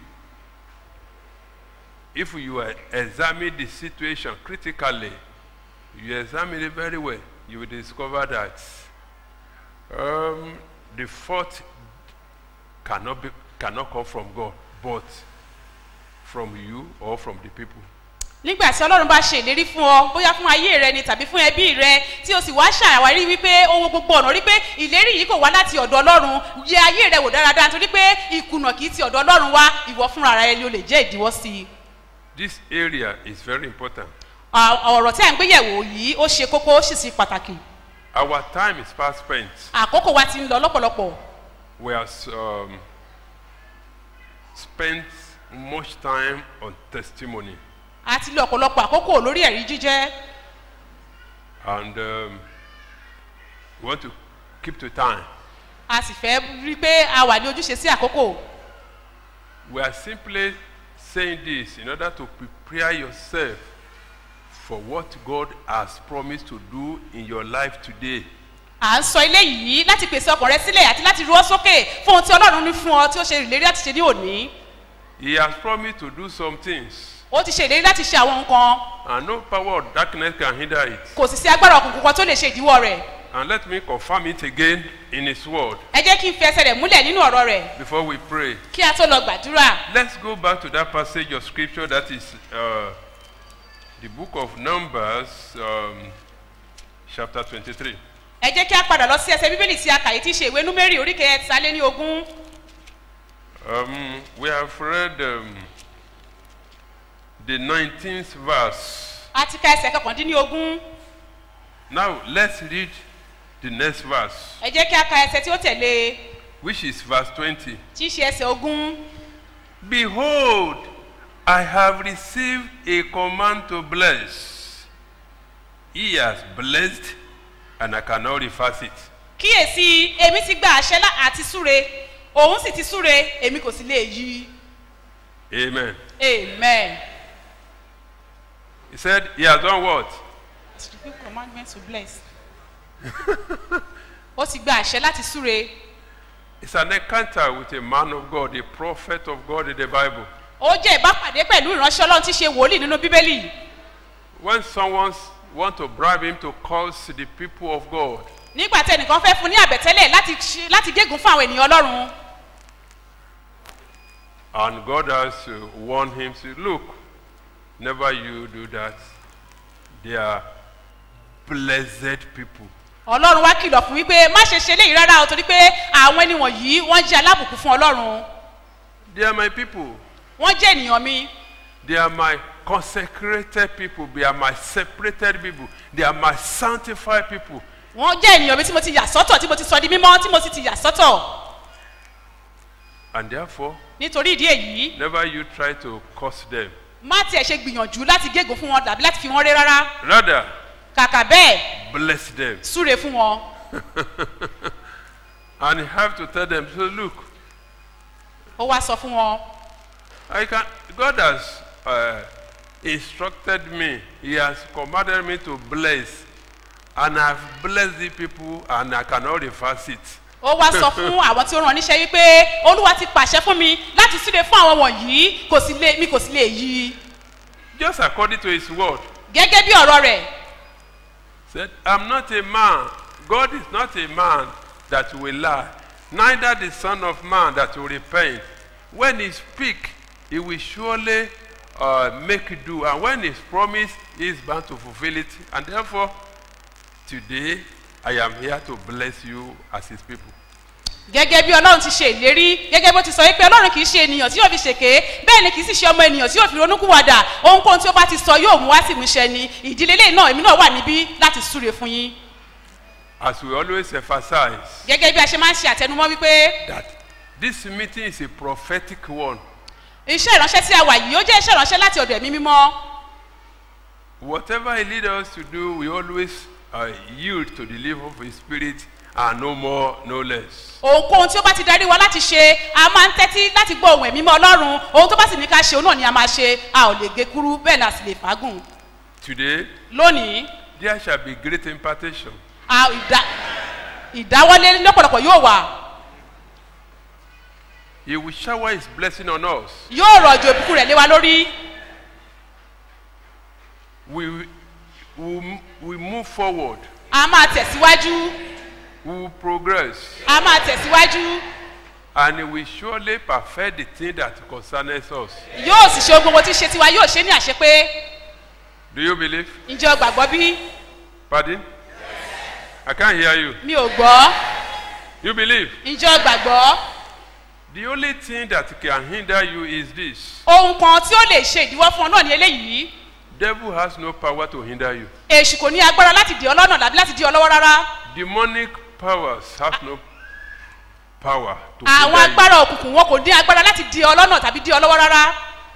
If you uh, examine the situation critically, you examine it very well, you will discover that um, the fault cannot be cannot come from God, but from you or from the people. nígbà tí ọlọ́run bá ṣe ìlérí fún ọ bóyá fún ayé rẹ ni tàbí fún ẹbí rẹ tí o sì wá ṣàwárí wípé owó gbogbo ọ̀nà rí pé ìlérí yìí kò wá láti ọ̀dọ̀ ọlọ́run yẹ ayé rẹ wò dáradára nítorí pé ìkùnà kì í ti ọ̀dọ̀ ọlọ́run wá ìwọ fúnra rẹ ni o lè jẹ́ ìdíwọ́ sí i. This area is very important. À- ọ̀rọ̀ tí à ń gbéyẹ̀wò yìí ó ṣe kókó ó sì sí pàtàkì Our time is fast spent. àkókò wa ti ń lọ lọ́pọ̀lọpọ̀ We have um, spent much time on testimony, a ti lo ọ̀pọ̀lọpọ̀ àkókò lórí ẹ̀rí jíjẹ́ and um, we want to keep to time. a sì fẹ́ rí i pé a wà ní ojúṣe sí àkókò We are simply saying this in order to prepare yourself for what God has promised to do in your life today. à ń sọ ilé yìí láti pèsè ọkàn rẹ sílẹ̀ àti láti ru ọ́ sókè fún ohun tí ọlọ́run ní fún ọ tí ó ṣe ìlérí láti ṣe ní òní He has promised to do some things, ó ti ṣe ìlérí láti ṣe àwọn nǹkan and no power of darkness can hinder it. kò sì sí agbára òkùnkùn kan tó lè ṣe ìdíwọ́ rẹ̀ And let me confirm it again in His Word ẹ jẹ́ kí n fi ẹsẹ̀ rẹ̀ múlẹ̀ nínú ọ̀rọ̀ rẹ̀ before we pray. kí a tó lọ gbàdúrà Let's go back to that passage of scripture that is uh, the book of Numbers, um, chapter 23. ẹ jẹ́ kí a padà lọ sí ẹsẹ̀ bíbélì tí a kà yìí tí í ṣe ìwé númérì orí kẹtàlẹ́ ní ogún Um, we have read um, the 19th verse. a ti ka ẹsẹ̀ kọkàndínlógún Now let's read the next verse, ẹ jẹ́ kí a ka ẹsẹ̀ tí ó tẹ̀lé which is verse 20. tí í ṣe ẹsẹ̀ ogún Behold, I have received a command to bless. He has blessed, and I cannot reverse it. kíyèsí èmi ti gba àṣẹ lá- àti súre òun sì ti súre èmi kò sì lè yí Amen. amen. He said, He has done what? It's the good commandment to bless. ó ti gba àṣẹ láti súre It's an encounter with a man of God, a prophet of God in the Bible. ó jẹ́ ìbápàdé pẹ̀lú ìránṣẹ́ ọlọ́run tí í ṣe wòlíì nínú bíbélì When someone want to bribe him to curse the people of God, nígbà tí ẹnìkan fẹ́ fún ní àbẹ̀tẹ́lẹ̀ láti ṣe- láti gégùn fún àwọn ènìyàn ọlọ́run and God has uh, warned him, say, look, never you do that. They are blessed people. ọlọ́run wá kìlọ̀ fún wípé má ṣe ṣe léyìí rárá o torí pé àwọn ẹni wọ̀nyí wọ́n jẹ́ alábùkún fún ọlọ́run They are my people. wọ́n jẹ́ ènìyàn mi They are my consecrated people. They are my separated people. They are my sanctified people. wọ́n jẹ́ ènìyàn mi tí mo ti yà sọ́tọ̀ tí mo ti sọ di mímọ́ tí mo sì ti yà sọ́tọ̀ And therefore, nítorí ìdí èyí never you try to curse them. má tiẹ̀ ṣe gbìyànjú láti gégùn fún wọn tàbí láti fi wọn ré rárá Rather, kàkà bẹ́ẹ̀ bless them. súre fún wọn And you have to tell them, so look, ó wá sọ fún wọn I can, God has uh, instructed me. He has commanded me to bless. And I've blessed the people and I cannot reverse it. ó wá sọ fún àwọn tí ó ràn níṣẹ́ wípé olúwa ti pàṣẹ fún mi láti súre fún àwọn wọ̀nyí kò sì lè mi kò sì lè yí i Just according to his word. gẹ́gẹ́ bí ọ̀rọ̀ rẹ̀ Said, I'm not a man. God is not a man that will lie. Neither the son of man that will repent. When he speak, he will surely uh, make do. And when he's promised, he is bound to fulfill it. And therefore, today, I am here to bless you as his people. gẹ́gẹ́ bí ọlọ́run ti ṣe ìlérí gẹ́gẹ́ bó ti sọ wípé ọlọ́run kì í ṣe ènìyàn tí yóò fi ṣèké bẹ́ẹ̀ ni kì í sì ṣe ọmọ ènìyàn tí yóò fi ronúkúwàdà ohunkóhun tí ó bá ti sọ yóò mú wá sí ìmúṣẹ ni ìdílé lẹ́yìn náà èmi náà wà níbí láti súre fún yín As we always emphasize, gẹ́gẹ́ bí a ṣe máa ń ṣe àtẹnumọ́ wípé that this meeting is a prophetic one. iṣẹ́ ìránṣẹ́ tí a wà yìí ó jẹ́ iṣẹ́ ìránṣẹ́ láti ọ̀dọ̀ ẹ̀mí mímọ́ Whatever he leads us to do, we always uh, yield to the leave of his spirit and no more, no less. ohunkóhun tí ó bá ti darí wa láti ṣe a máa ń tẹ́tí láti gbọ́ ohun ẹ̀mí mọ́ ọlọ́run ohun tó bá sì ní ká ṣe òun náà ni a máa ṣe a ò lè gé kúrú bẹ́ẹ̀ la sì lè fàágùn Today, lónìí there shall be great impartation. a ìdá ìdáwọ́lé lọ́pọ̀lọpọ̀ yóò wà He will shower his blessing on us. yóò rọ̀jò ìbùkún rẹ̀ lé wa lórí We will we move forward. a máa tẹ̀síwájú We will progress. a máa tẹ̀síwájú And he will surely perfect the thing that concerns us. yóò sì ṣe ohun gbogbo tí ṣe tiwa yóò ṣe ní àṣepé Do you believe? ǹjẹ́ o gbàgbọ́ bí Pardon? I can't hear you. mi ò gbọ́ You believe? ǹjẹ́ o gbàgbọ́ The only thing that can hinder you is this. ohun kan tí ó lè ṣe ìdíwọ́ fún ọ náà ní eléyìí Devil has no power to hinder you. èṣù kò ní agbára láti dì ọ lọ́nà tàbí láti dì ọ lọ́wọ́ rárá Demonic powers have no power to àwọn hinder you. agbára òkùnkùn wọn kò ní agbára láti dì ọ lọ́nà tàbí dì ọ lọ́wọ́ rárá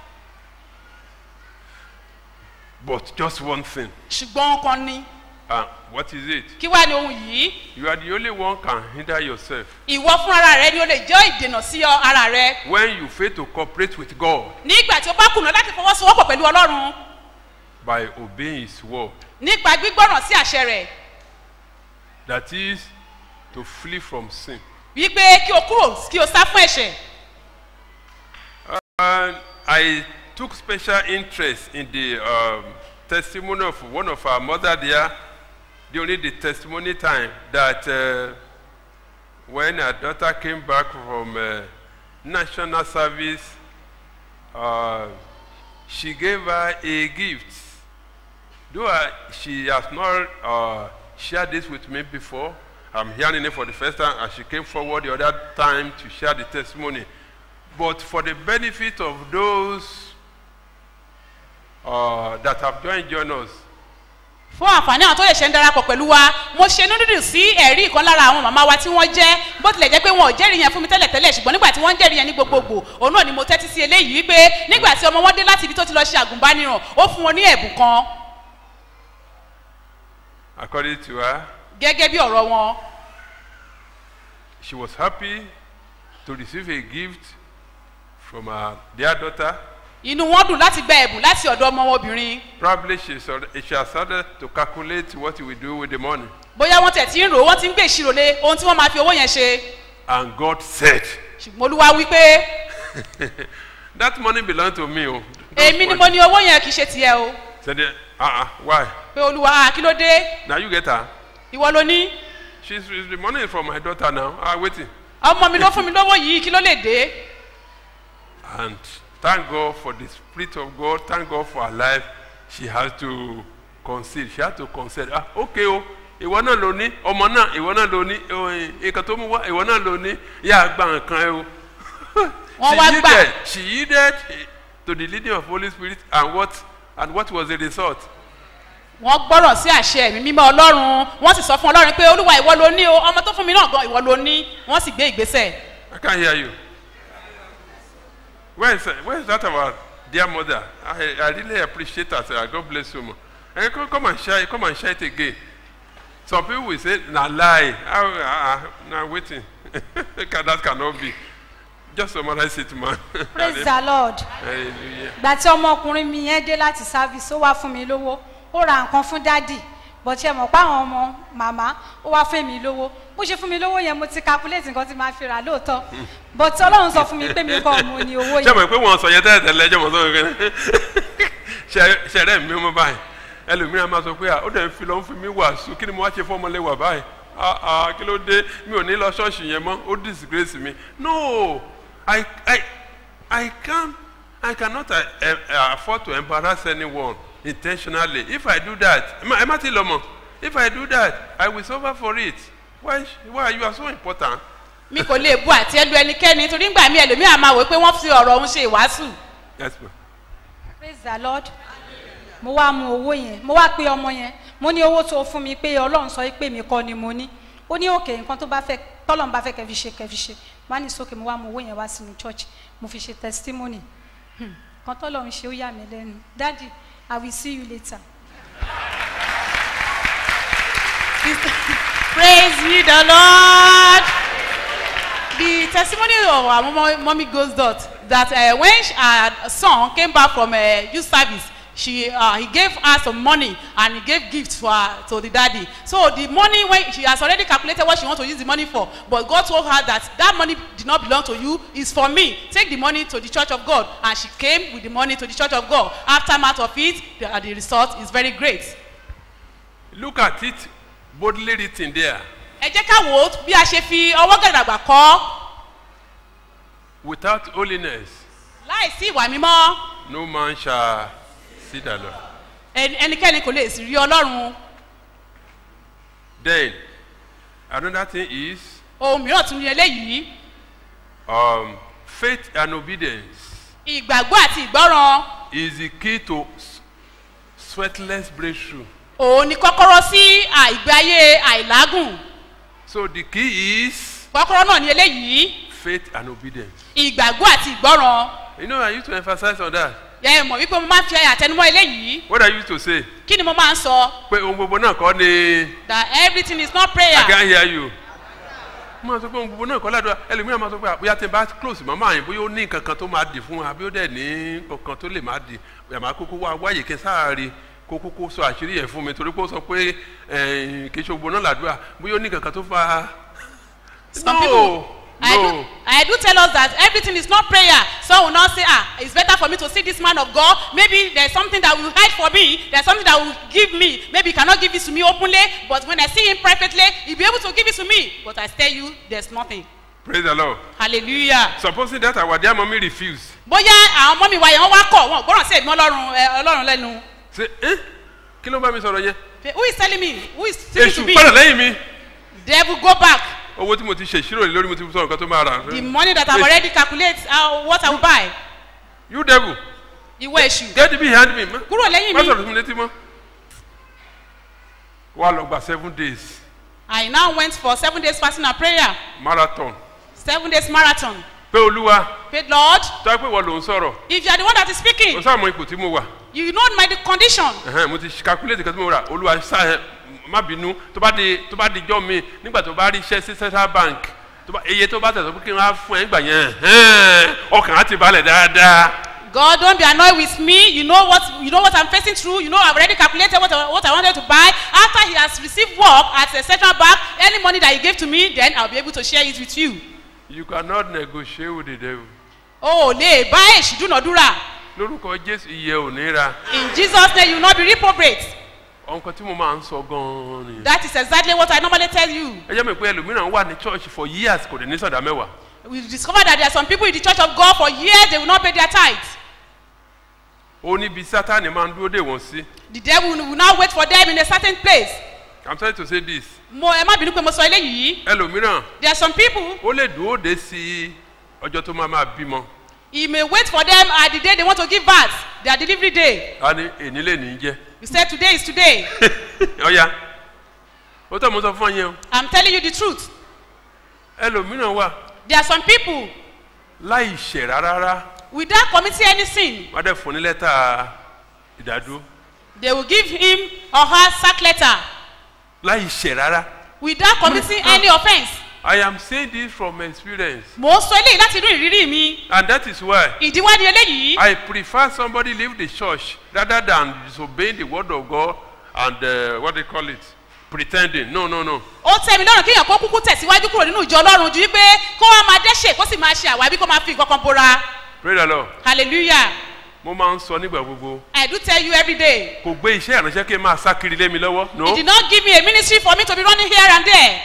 But just one thing. ṣùgbọ́n ohun kan ní And what is it? kí wá ní ohun yìí You are the only one can hinder yourself ìwọ fún ara rẹ ni o lè jẹ́ ìdènà sí ọ ara rẹ when you fail to cooperate with God nígbà tí o bá kùnà láti fọwọ́sowọ́pọ̀ pẹ̀lú ọlọ́run by obeying His word. nípa gbígbọ́ràn sí àṣẹ rẹ̀ That is to flee from sin. wípé kí o kúrò kí o sá fún ẹ̀ṣẹ̀ And I took special interest in the um, testimony of one of our mother there during the testimony time that uh, when her daughter came back from uh, national service, uh, she gave her a gift. Though I, she has not uh, shared this with me before, I'm hearing it for the first time, and she came forward the other time to share the testimony. But for the benefit of those uh, that have joined, joined us, fún àǹfààní àwọn tó lè ṣe ń darapọ̀ pẹ̀lú wa mo ṣe inú dídùn sí ẹ̀rí ìkan lára àwọn màmá wa tí wọ́n jẹ́ bó tilẹ̀ jẹ́ pé wọn ò jẹ́rìí yẹn fún mi tẹ́lẹ̀ tẹ́lẹ̀ ṣùgbọ́n nígbà tí wọ́n ń jẹ́rìí yẹn ní gbogbogbò òun náà ni mo tẹ́tí sí eléyìí wípé nígbà tí ọmọ wọn dé láti ibi tó ti lọ ṣe àgùnbániràn ó fún wọn ní ẹ̀bùn kan according to her, gẹ́gẹ́ bí ọ̀rọ̀ wọn she was happy to receive a gift from her dear daughter. inú wọn dùn láti gba ẹ̀bùn láti ọ̀dọ̀ ọmọ wọn obìnrin Probably she, sort- she has started to calculate what you will do with the money. bóyá wọ́n tẹ̀ tí ń rò ó wọ́n ti ń gbé ìṣirò lé ohun tí wọ́n máa fi owó yẹn ṣe And God said, ṣùgbọ́n olúwa wípé That money belongs to me. Oh. Don't èmi ni worry." mo ní owó yẹn kì í ṣe tiẹ̀ o Said, uh-uh, why? pé olúwa ah, kí ló dé Now you get her. ìwọ ló ní She's, the money is from my daughter now. Ah, waiting. ọmọ mi ló fún mi lówó yìí kí ló lè dé And thank God for the Spirit of God. Thank God for her life. She has to concede. She has to concede. Ah, okay, oh. Ìwọ náà ló ní, ọmọ náà, ìwọ náà ló ní, eh, nǹkan tó mú wá, ìwọ náà ló ní, yà á gba nǹkan ẹ o. Wọ́n She wá gbà. yielded, she yielded eh, to the leading of Holy Spirit and what, and what was the result? wọ́n gbọ́ràn sí àṣẹ ẹ̀mí mímọ́ ọlọ́run wọ́n sì sọ fún ọlọ́run pé olúwa ìwọ ló ní o ọmọ tó fún mi náà gan ìwọ ló ní wọ́n sì gbé ìgbésẹ̀ I can't hear you. where is where is that our dear mother i i really appreciate her sir god bless you ma eh come come and share it come and share it again some people will say na lie how ah ah na wetin that cannot be just summarize it ma praise the lord hallelujah ìgbà tí ọmọkùnrin mi yẹn dé láti service ó wá fún mi lówó ó ra nǹkan fún dádì bọ̀tí ẹ mọ̀ pé àwọn ọmọ màmá ó wá fún mi lówó bó ṣe fún mi lówó yẹn mo ti calculate nǹkan tí màá fi rà lóòótọ́ bọ̀tí ọlọ́run sọ fún mi pé mi kọ́ mo ní owó ṣé yẹn mo pé wọn sọ yẹn tẹ́lẹ̀ tẹ́lẹ̀ ẹjọ́ mọ̀ sọ yẹn ṣẹ̀rẹ̀ mi mú báyìí ẹlòmíràn máa sọ pé à ó dẹ̀ ń fi lọ́ ń fi mí wàásù kí ni mo wá ṣe fọ́mọlẹ́wà báyìí ah ah kí ló dé mi ò ní lọ ṣọ́ọ̀ṣì yẹn mọ́ ó disgrace mi no I I I can't I cannot uh, uh, afford to embarrass anyone intentionally if I do that ẹ má- ẹ má ti lọ mọ̀ if I do that I will suffer for it why why you are so important. mi kò lè bu àti ẹlú ẹnikẹ́ni torí ngbà mí ẹlòmíà máa wò pé wọ́n fi ọ̀rọ̀ òun ṣe ìwàásù. Yes, ma'am. praise the lord mo wá mu owó yẹn mo wá pe ọmọ yẹn mo ní owó tó fún mi pé ọlọ́run sọ pé mi kọ́ ni mo ní ó ní òkè nǹkan tó bá fẹ́ tọ́lọ́run bá fẹ́ kẹ́ fi ṣe kẹ́ fi ṣe wá ní sókè mo wá mu owó yẹn wá sínú church mo fi ṣe testimony Hmm, nǹkan tọ́lọ́run ṣe ó yà mí lẹ́nu daddy i will see you later. praise ye the lord the testimony of our mom mommy goes dot that uh, when she, her son came back from uh, youth service she uh, he gave her some money and he gave gifts for her to the daddy so the money when she has already calculated what she want to use the money for but god told her that that money did not belong to you is for me take the money to the church of god and she came with the money to the church of god aftermath of it the, uh, the result is very great. look at it boldly written there ẹ jẹ́ ká wò ó bí a ṣe fi ọwọ́ gàdàgbà kọ́ without holiness láìsí ìwà mímọ́ no man shall see the lord ẹni- ẹnikẹ́ni kò lè sì rí ọlọ́run then another thing is ohun mìíràn tún ní eléyìí um, faith and obedience ìgbàgbọ́ àti ìgbọ́ràn is the key to s- sweatless breakthrough òun ni kọ́kọ́rọ́ sí àìgbé ayé àìlágùn so the key is kọ́kọ́rọ́ náà ní eléyìí faith and obedience ìgbàgbọ́ àti ìgbọ́ràn you know i used to emphasize on that ẹ mọ̀ wípé mo máa ń fi àtẹnumọ́ eléyìí what i used to say kí ni mo máa ń sọ pé ohun gbogbo náà kọ́ ni that everything is not i prayer can hear you mo máa sọ pé ohun gbogbo náà kọ́ ládùúgbò ẹlòmíràn máa sọ pé àbúyá tí n bá close màmá yẹn bóyá ó ní nǹkan kan tó máa dì fún wa bí ó dẹ̀ ní kankan tó lè máa dì yàrá kókó wá wáyé kí n sáàárì kó kókó sọ àṣírí yẹn fún mi torí pé ó sọ pé eh, kì í ṣe gbogbo náà làdúrà bóyá ó ní nǹkan kan tó fa Some people, I no do, I do tell us that everything is not prayer. Some will not say, ah, it's better for me to see this man of God. Maybe there's something that will hide for me. There's something that will give me. Maybe he cannot give it to me openly, but when I see him privately, he'll be able to give it to me. But I tell you, there's nothing. praise the lord Hallelujah. supposing that our dear mommy refuse Bóyá àwọn ọmọ mi wáyé wọn wá kọ̀ wọn ò gbọ́dọ̀ sí èmi ọlọ́run ẹ, ọlọ́run lẹ́nu. say eh kí ló ń bá mi sọ̀rọ̀ yẹn Who is telling me? Who is speaking to èṣù me? padà lẹ́yìn mi Devil go back. owó tí mo ti ṣe ìṣirò lé lórí mo ti sọ nǹkan tó máa rà The money that I've already calculated uh, what I will buy. you devil Ìwọ èṣù. get behind me Kúrò lẹ́yìn má mi. sọ̀rọ̀ sí mi létí mọ́ wà lọ gba seven days I now went for seven days fasting and prayer. marathon Seven days marathon. pé olúwa Pray, Lord, tó yẹ pé wọ́n ló ń sọ̀rọ̀ if you are the one that is speaking, o sáà mọ ipò tí mo wà you know my condition. Ẹhẹ́n, mo ti calculate kan tí mo rà olúwa sáà má bínú tó bá di tó bá di jọ́ mi nígbà tó bá rí iṣẹ́ sí central bank tó bá iye tó bá tẹ̀sán pé kí n wá fún ẹ nígbà yẹn ẹhẹ́n, ọkàn á ti balẹ̀ dáadáa. God, don't be annoyed with me. You know what you know what I'm facing through. You know I've already calculated what I, what I wanted to buy. After he has received work at a central bank, any money that he gave to me, then I'll be able to share it with you. you cannot negotiate with the devil. Oh, lè bá èṣù dúnàdúrà. lórúkọ jésù iye ò ní ra In Jesus' name, you will not be reprobate. ọ̀nkàn tí mo máa ń sọ gan-an nìyẹn. That is exactly what I normally tell you. ẹ jẹ́ mi pé ẹlòmíràn wà ní church for years kò dé ní sọ̀dá mẹ́wàá. We discover that there are some people in the church of God for years they will not pay their tithes. ó níbi sátani máa ń dúró dè wọ́n sí. The devil will now wait for them in a certain place. i'm trying to say this. Mo ẹ má bínú pé mo sọ eléyìí. ẹlòmíràn There are some people ó lè dúró dé sí ọjọ́ tó máa máa bímọ. he may wait for them at the day they want to give birth their delivery day. a ní èní lè ní jẹ́. You say today is today. ọ̀ya ó tọ́ mo sọ fún ọ yẹn o. I'm telling you the truth. ẹlòmíràn wà There are some people láì ṣẹ̀ rárá without committing any sin wọ́n á dẹ̀ fún ní lẹ́tà ìdádúró they will give him or her sack letter láì ṣẹ̀ rárá. without committing any offence. I am saying this from experience mò ń sọ eléyìí láti inú ìrírí mi and that is why ìdíwádìí eléyìí I prefer somebody leave the church rather than disobeying the word of God and uh, what they call it pretending no no no ó tẹ́ mi lọ́rùn kéèyàn kó kúkú tẹ̀síwájú kúrò nínú ìjọ ọlọ́run ju wípé kó wá máa dẹ́ṣẹ̀ kó sì máa ṣe àwábí kó máa fi nǹkan kan bora pray the lord hallelujah mo máa ń sọ nígbà gbogbo i do tell you every day kò gbé iṣẹ́ ìránṣẹ́ kí n máa sá kiri lé mi lọ́wọ́ he no did not give me a ministry for me to be running here and there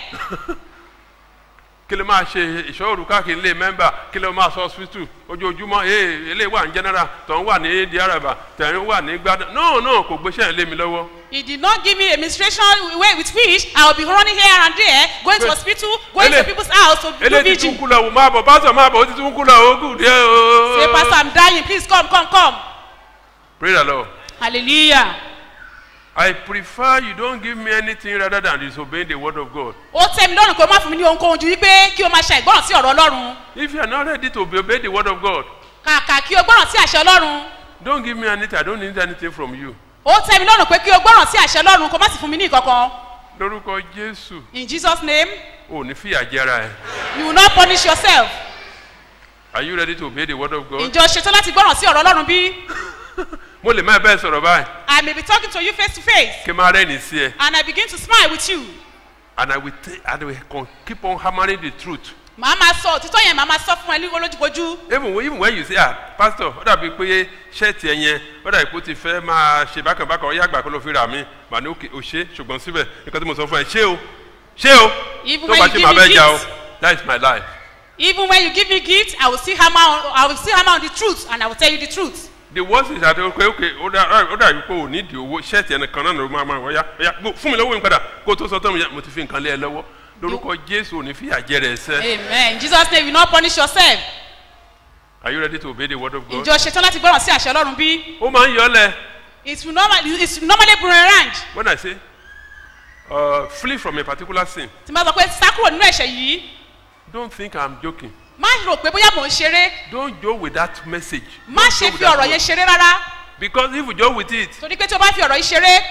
kí ló máa ṣe ìṣòro káàkiri ilé mẹ́mbà kí ló máa sọ hospital ojoojúmọ́ ee eléyìí wà ní general tọ̀hún wà ní diaraba tẹ̀hún wà ní gbádùn no no kò gbé iṣẹ́ ìlé mi lọ́wọ́ he did not give me a administration way with which i will be running here and there going to Wait. hospital going to Ele- people's house to do eléyìí ti tún vigil kú lọ wò máa bọ̀ pásọ̀ máa bọ̀ ó ti tún kú lọ ó kù díẹ̀ o. say pastor i'm dying please come come come pray the lord. hallelujah I prefer you don't give me anything rather than disobeying the word of God. ó tẹ́ mi lọ́rùn pé ó má fún mi ní ohunkóhun ju wípé kí o máa ṣe àìgbọ́ràn sí ọ̀rọ̀ ọlọ́run If you are not ready to obey the word of God, kàkà kí o gbọ́ràn sí àṣẹ ọlọ́run don't give me anything. I don't need anything from you. ó tẹ́ mi lọ́rùn pé kí o gbọ́ràn sí àṣẹ ọlọ́run kó má sì fún mi ní ìkankan Lórúkọ Jésù, in jesus name ò ní fìyà jẹra ẹ̀. you will not punish yourself Are you ready to obey the word of God? ìjọ ṣetán láti gbọ́ràn sí ọ̀rọ̀ ọlọ́run bí Mo lè má bẹ́ẹ̀ sọ̀rọ̀ báyìí. i may be talking to you face to face Kí n máa rẹ́ni sí ẹ. and i begin to smile with you And I will, t- I will con- keep on hammering the truth. màá máa sọ òtítọ́ yẹn màá máa sọ fún ẹ ní olójúkojú Even when, even when you say, ah, pastor, ó dàbí pé ṣẹ́ẹ̀tì ẹ yẹn, ó dàbí pé ó ti fẹ́ máa ṣe bákan bákan, ó yá àgbà kó ló fi rà mí. Màá ní òkè ò ṣe ṣùgbọ́n síbẹ̀ nǹkan tí mo sọ fún ẹ, ṣé o? Ṣé o? Even Tó when bá you ṣe give màá me bẹ́ẹ̀ jà o. gifts. That is my life. even when you give me gift i will still hammer on i will still hammer on the truth and i will tell you the truth the worst is that okay okay ó dà ó dà wípé ò ní di owó ṣẹ́ẹ̀tì ẹnì kan náà ló máa máa wọ́yá ọ̀yá gbó fún mi lọ́wọ́ mi padà kó tó sọ tán mi yá mo ti fi nǹkan lé ẹ lọ́wọ́ lórúkọ jésù ò ní fi àjẹ rẹ̀ sẹ́. amen in jesus name you no punish yourself are you ready to obey the word of God. ìjọ ṣetán láti gbọ́ràn sí àṣẹ ọlọ́run bí ó máa ń yọ ọ́ lẹ̀ it will normally it will normally boomerang when I say uh, flee from a particular sin tí n bá sọ pé sá kúrò nínú ẹ̀ṣẹ̀ yìí don't think I'm joking má rò pé bóyá mò ń ṣeré don't joke with that message. má Don't ṣe joke with fi that ọ̀rọ̀ word. yẹn ṣeré rárá because if you joke with it torí pé tí o bá fi ọ̀rọ̀ yìí ṣeré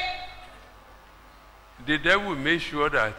the devil will make sure that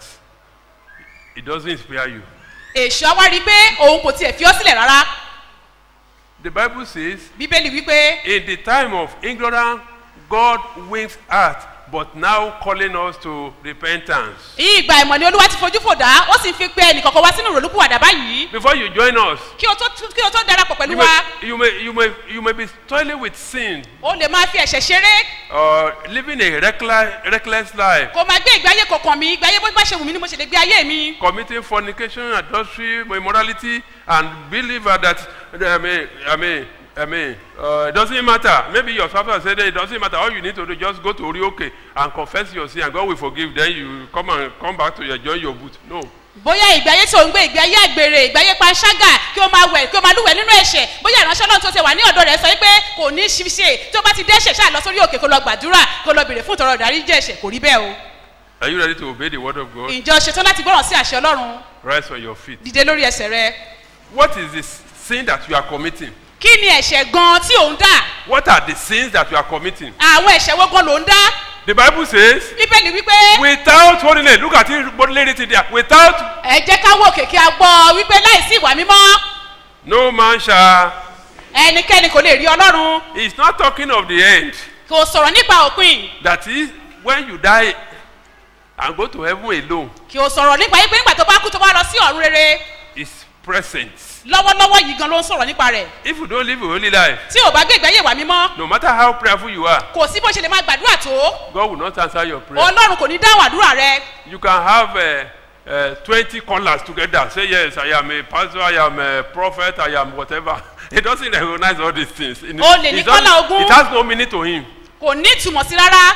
it doesn't inspire you. èṣù á wá rí i pé òun kò tiẹ̀ fi ọ́ sílẹ̀ rárá the bible says bíbélì wípé In the time of ignorance, God wins earth, but now calling us to repentance. ìgbà ìmọ̀ ni olúwa ti fojú fò dá ó sì ń fi pé ẹnìkọ̀ọ̀kan wá sínú ìrònúpìwàdà báyìí Before you join us, kí o tó kí o tó darapọ̀ pẹ̀lú you wa may, you may, you may, you may be toiling with sin o lè máa fi ẹ̀ṣẹ̀ ṣeré or living a reckless, reckless life, kò máa gbé ìgbé ayé kọ̀ọ̀kan mi ìgbé ayé bó bá ṣe wù mí ni mo ṣe lè gbé ayé mi committing fornication, adultery, immorality, and believe that, I mean, I mean, I mean, uh, it doesn't matter. Maybe your pastor said that it doesn't matter. All you need to do is just go to Orioke and confess your sin, and God will forgive. Then you come and come back to your join your boot. No. bóyá ìgbé ayé tí ò ń gbé ìgbé ayé àgbèrè ìgbé ayé panṣágà kí o máa wẹ̀ kí o máa lúwẹ̀ nínú ẹ̀ṣẹ̀ bóyá ìránṣẹ́ ọlọ́run tó ti wà ní ọ̀dọ̀ rẹ̀ sọ pé kò ní í ṣe tí o bá ti dẹ́ṣẹ̀ ṣáà lọ sórí òkè kó lọ gbàdúrà kó lọ bèrè fún ìtọrọ ìdarí jẹ́ ẹ̀ṣẹ̀ kò rí bẹ́ẹ̀ o Are you ready to obey the word of God? ìjọ ṣetán láti gbọ́ràn sí àṣẹ ọlọ́run Rise on your feet. dìde lórí ẹsẹ̀ rẹ What is the sin that you are committing? kí ni ẹ̀ṣẹ̀ gan tí ò ń dà What are the sins that you are committing? àwọn ẹ̀ṣẹ̀ wo gan ló ń dá The Bible says, bíbélì wípé without holiness, look at it, bodily written there. Without ẹ jẹ́ ká wò kèké a gbọ́ wípé láìsí ìwà mímọ́ no man shall. ẹnikẹ́ni kò lè rí ọlọ́run He's not talking of the end. kò sọ̀rọ̀ nípa òpin That is, when you die and go to heaven alone, kì ò sọ̀rọ̀ nípa yín pé nígbà tó bá kú tó bá lọ sí ọ̀run rere is present. lọ́wọ́lọ́wọ́ yìí gan ló ń sọ̀rọ̀ nípa rẹ̀ If you don't live a holy life, tí ò bá gbé ìgbé ayé ìwà mímọ́ no matter how prayerful you are, kò sí bó ṣe lè máa gbàdúrà tó God will not answer your prayer. ọlọ́run kò ní dáhùn àdúrà rẹ You can have uh, uh, 20 callers together. Say, yes, I am a pastor, I am a prophet, I am whatever. He doesn't recognize all these things. It, O lè ní it doesn't- kọ́lá ogún. it has no meaning to him. kò ní ìtumọ̀ sí rárá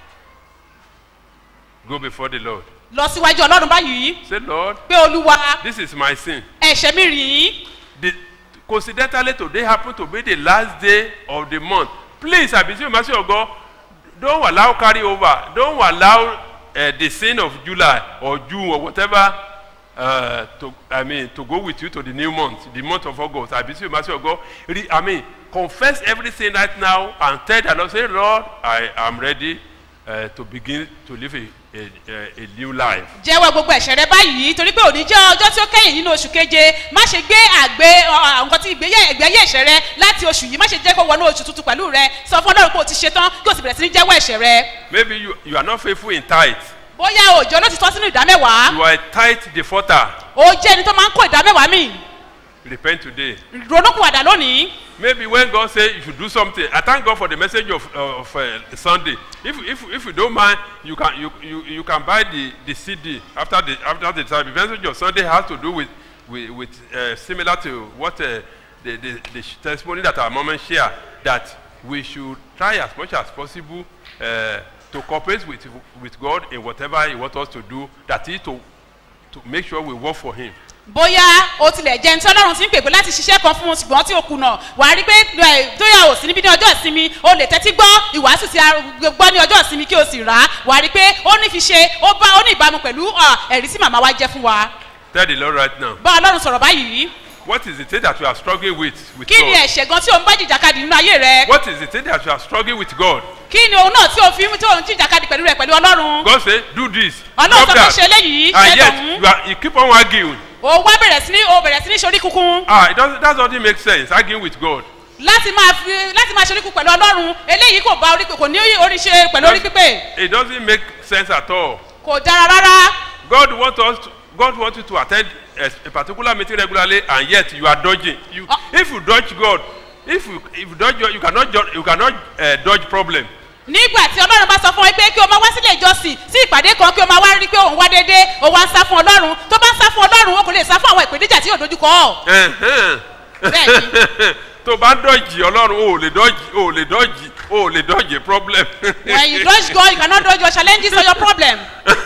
Go before the Lord. lọ síwájú ọlọ́run báyìí Say, Lord, pé olúwa this is my sin. ẹ̀ṣẹ̀ mi rìn The, coincidentally, today happened to be the last day of the month. Please, I beseech you, mercy of God, don't allow carry over. Don't allow uh, the sin of July or June or whatever uh, to I mean to go with you to the new month, the month of August. I beseech you, mercy of God. Re, I mean, confess everything right now and tell the Lord, say, Lord, I am ready uh, to begin to live a, a, a, a new life. jẹ́wọ́ gbogbo ẹ̀ṣẹ̀ rẹ báyìí torí pé òní jẹ́ ọjọ́ tí ó kẹ́yìn nínú oṣù keje má ṣe gbé àgbé ọ, nǹkan tí ìgbéyẹ ìgbéyẹ ẹ̀ṣẹ̀ rẹ láti oṣù yìí má ṣe jẹ́ kó wọnú oṣù tuntun pẹ̀lú rẹ sọ fún ọlọ́run pé o ti ṣe tán kí o sì bẹ̀rẹ̀ sí ní jẹ́wọ́ ẹ̀ṣẹ̀ rẹ Maybe you, you are not faithful in tithe. bóyá òjò ló ti tọ́ sínú ìdámẹ́wàá You are a tithe defaulter. o jẹ́ ẹni tó máa ń kó ìdámẹ́wàá mì Repent today. ronúkúwàdà lónìí Maybe when God say you should do something, I thank God for the message of, uh, of uh, Sunday. If, if, if you don't mind, you can, you, you, you can buy the, the CD after the, after the time. The message of Sunday has to do with, with, with uh, similar to what uh, the, the, the testimony that our mom share, that we should try as much as possible uh, to cooperate with, with God in whatever He wants us to do, that is to, to make sure we work for Him. bóyá o tilẹ̀ jẹ́ ní tí ọlọ́run ti ń pèpè láti ṣiṣẹ́ kan fún un ṣùgbọ́n tí o kùnà wàá rí pé ẹ, tóyà ò sí níbi ní ọjọ́ ìsinmi o lè tẹ́tí gbọ́ ìwàásù tí a gbọ́ ní ọjọ́ ìsinmi kí o sì rà á wàá rí pé ó ní fi ṣe ó bá ó ní ìbámu pẹ̀lú à, ẹ̀rí tí màmá wa jẹ́ fún wa Tell the Lord right now. bá ọlọ́run sọ̀rọ̀ báyìí What is the thing that you are struggling with with kí ni God? ẹ̀ṣẹ̀ gan tí o ń bá jìjàkadì nínú ayé rẹ What is the thing that you are struggling with God? kí ni òun náà tí o fi tí o ń jìjàkadì pẹ̀lú rẹ pẹ̀lú ọlọ́run God say do this, ọlọ́run stop sọ pé that, ṣe eléyìí and ṣe yet tọ̀hún you, are, you keep on arguing. o wá bẹ̀rẹ̀ sí ní o bẹ̀rẹ̀ sí ní ṣorí kunkun Ah, it doesn't, that doesn't make sense. Arguing with God. láti máa fi láti máa ṣorí kun pẹ̀lú ọlọ́run eléyìí kò bá orí pé kò ní orí ṣe pẹ̀lú orí pípé It doesn't make sense at all. kò dára rárá God wants us. To, God wants you to attend a, a particular meeting regularly, and yet you are dodging. You, if you dodge God, if you if you dodge God, you cannot ju- you cannot uh, dodge problem. nígbà tí ọlọ́run bá sọ fún ẹ pé kí o máa wá sílé ìjọsìn sí ìpàdé kan kí o máa wá rí pé òun wá déédéé o wá ń sá fún ọlọ́run tó bá ń sá fún ọlọ́run o kò lè sá fún àwọn ìpèníjà tí yóò dojú kọ ọ́ Ẹ̀hẹ́n. Bẹ́ẹ̀ni. tó bá dodge Ọlọ́run o ò lè dodge o ò lè dodge o ò lè dodge problem. when you dodge God you cannot dodge your challenges or your problem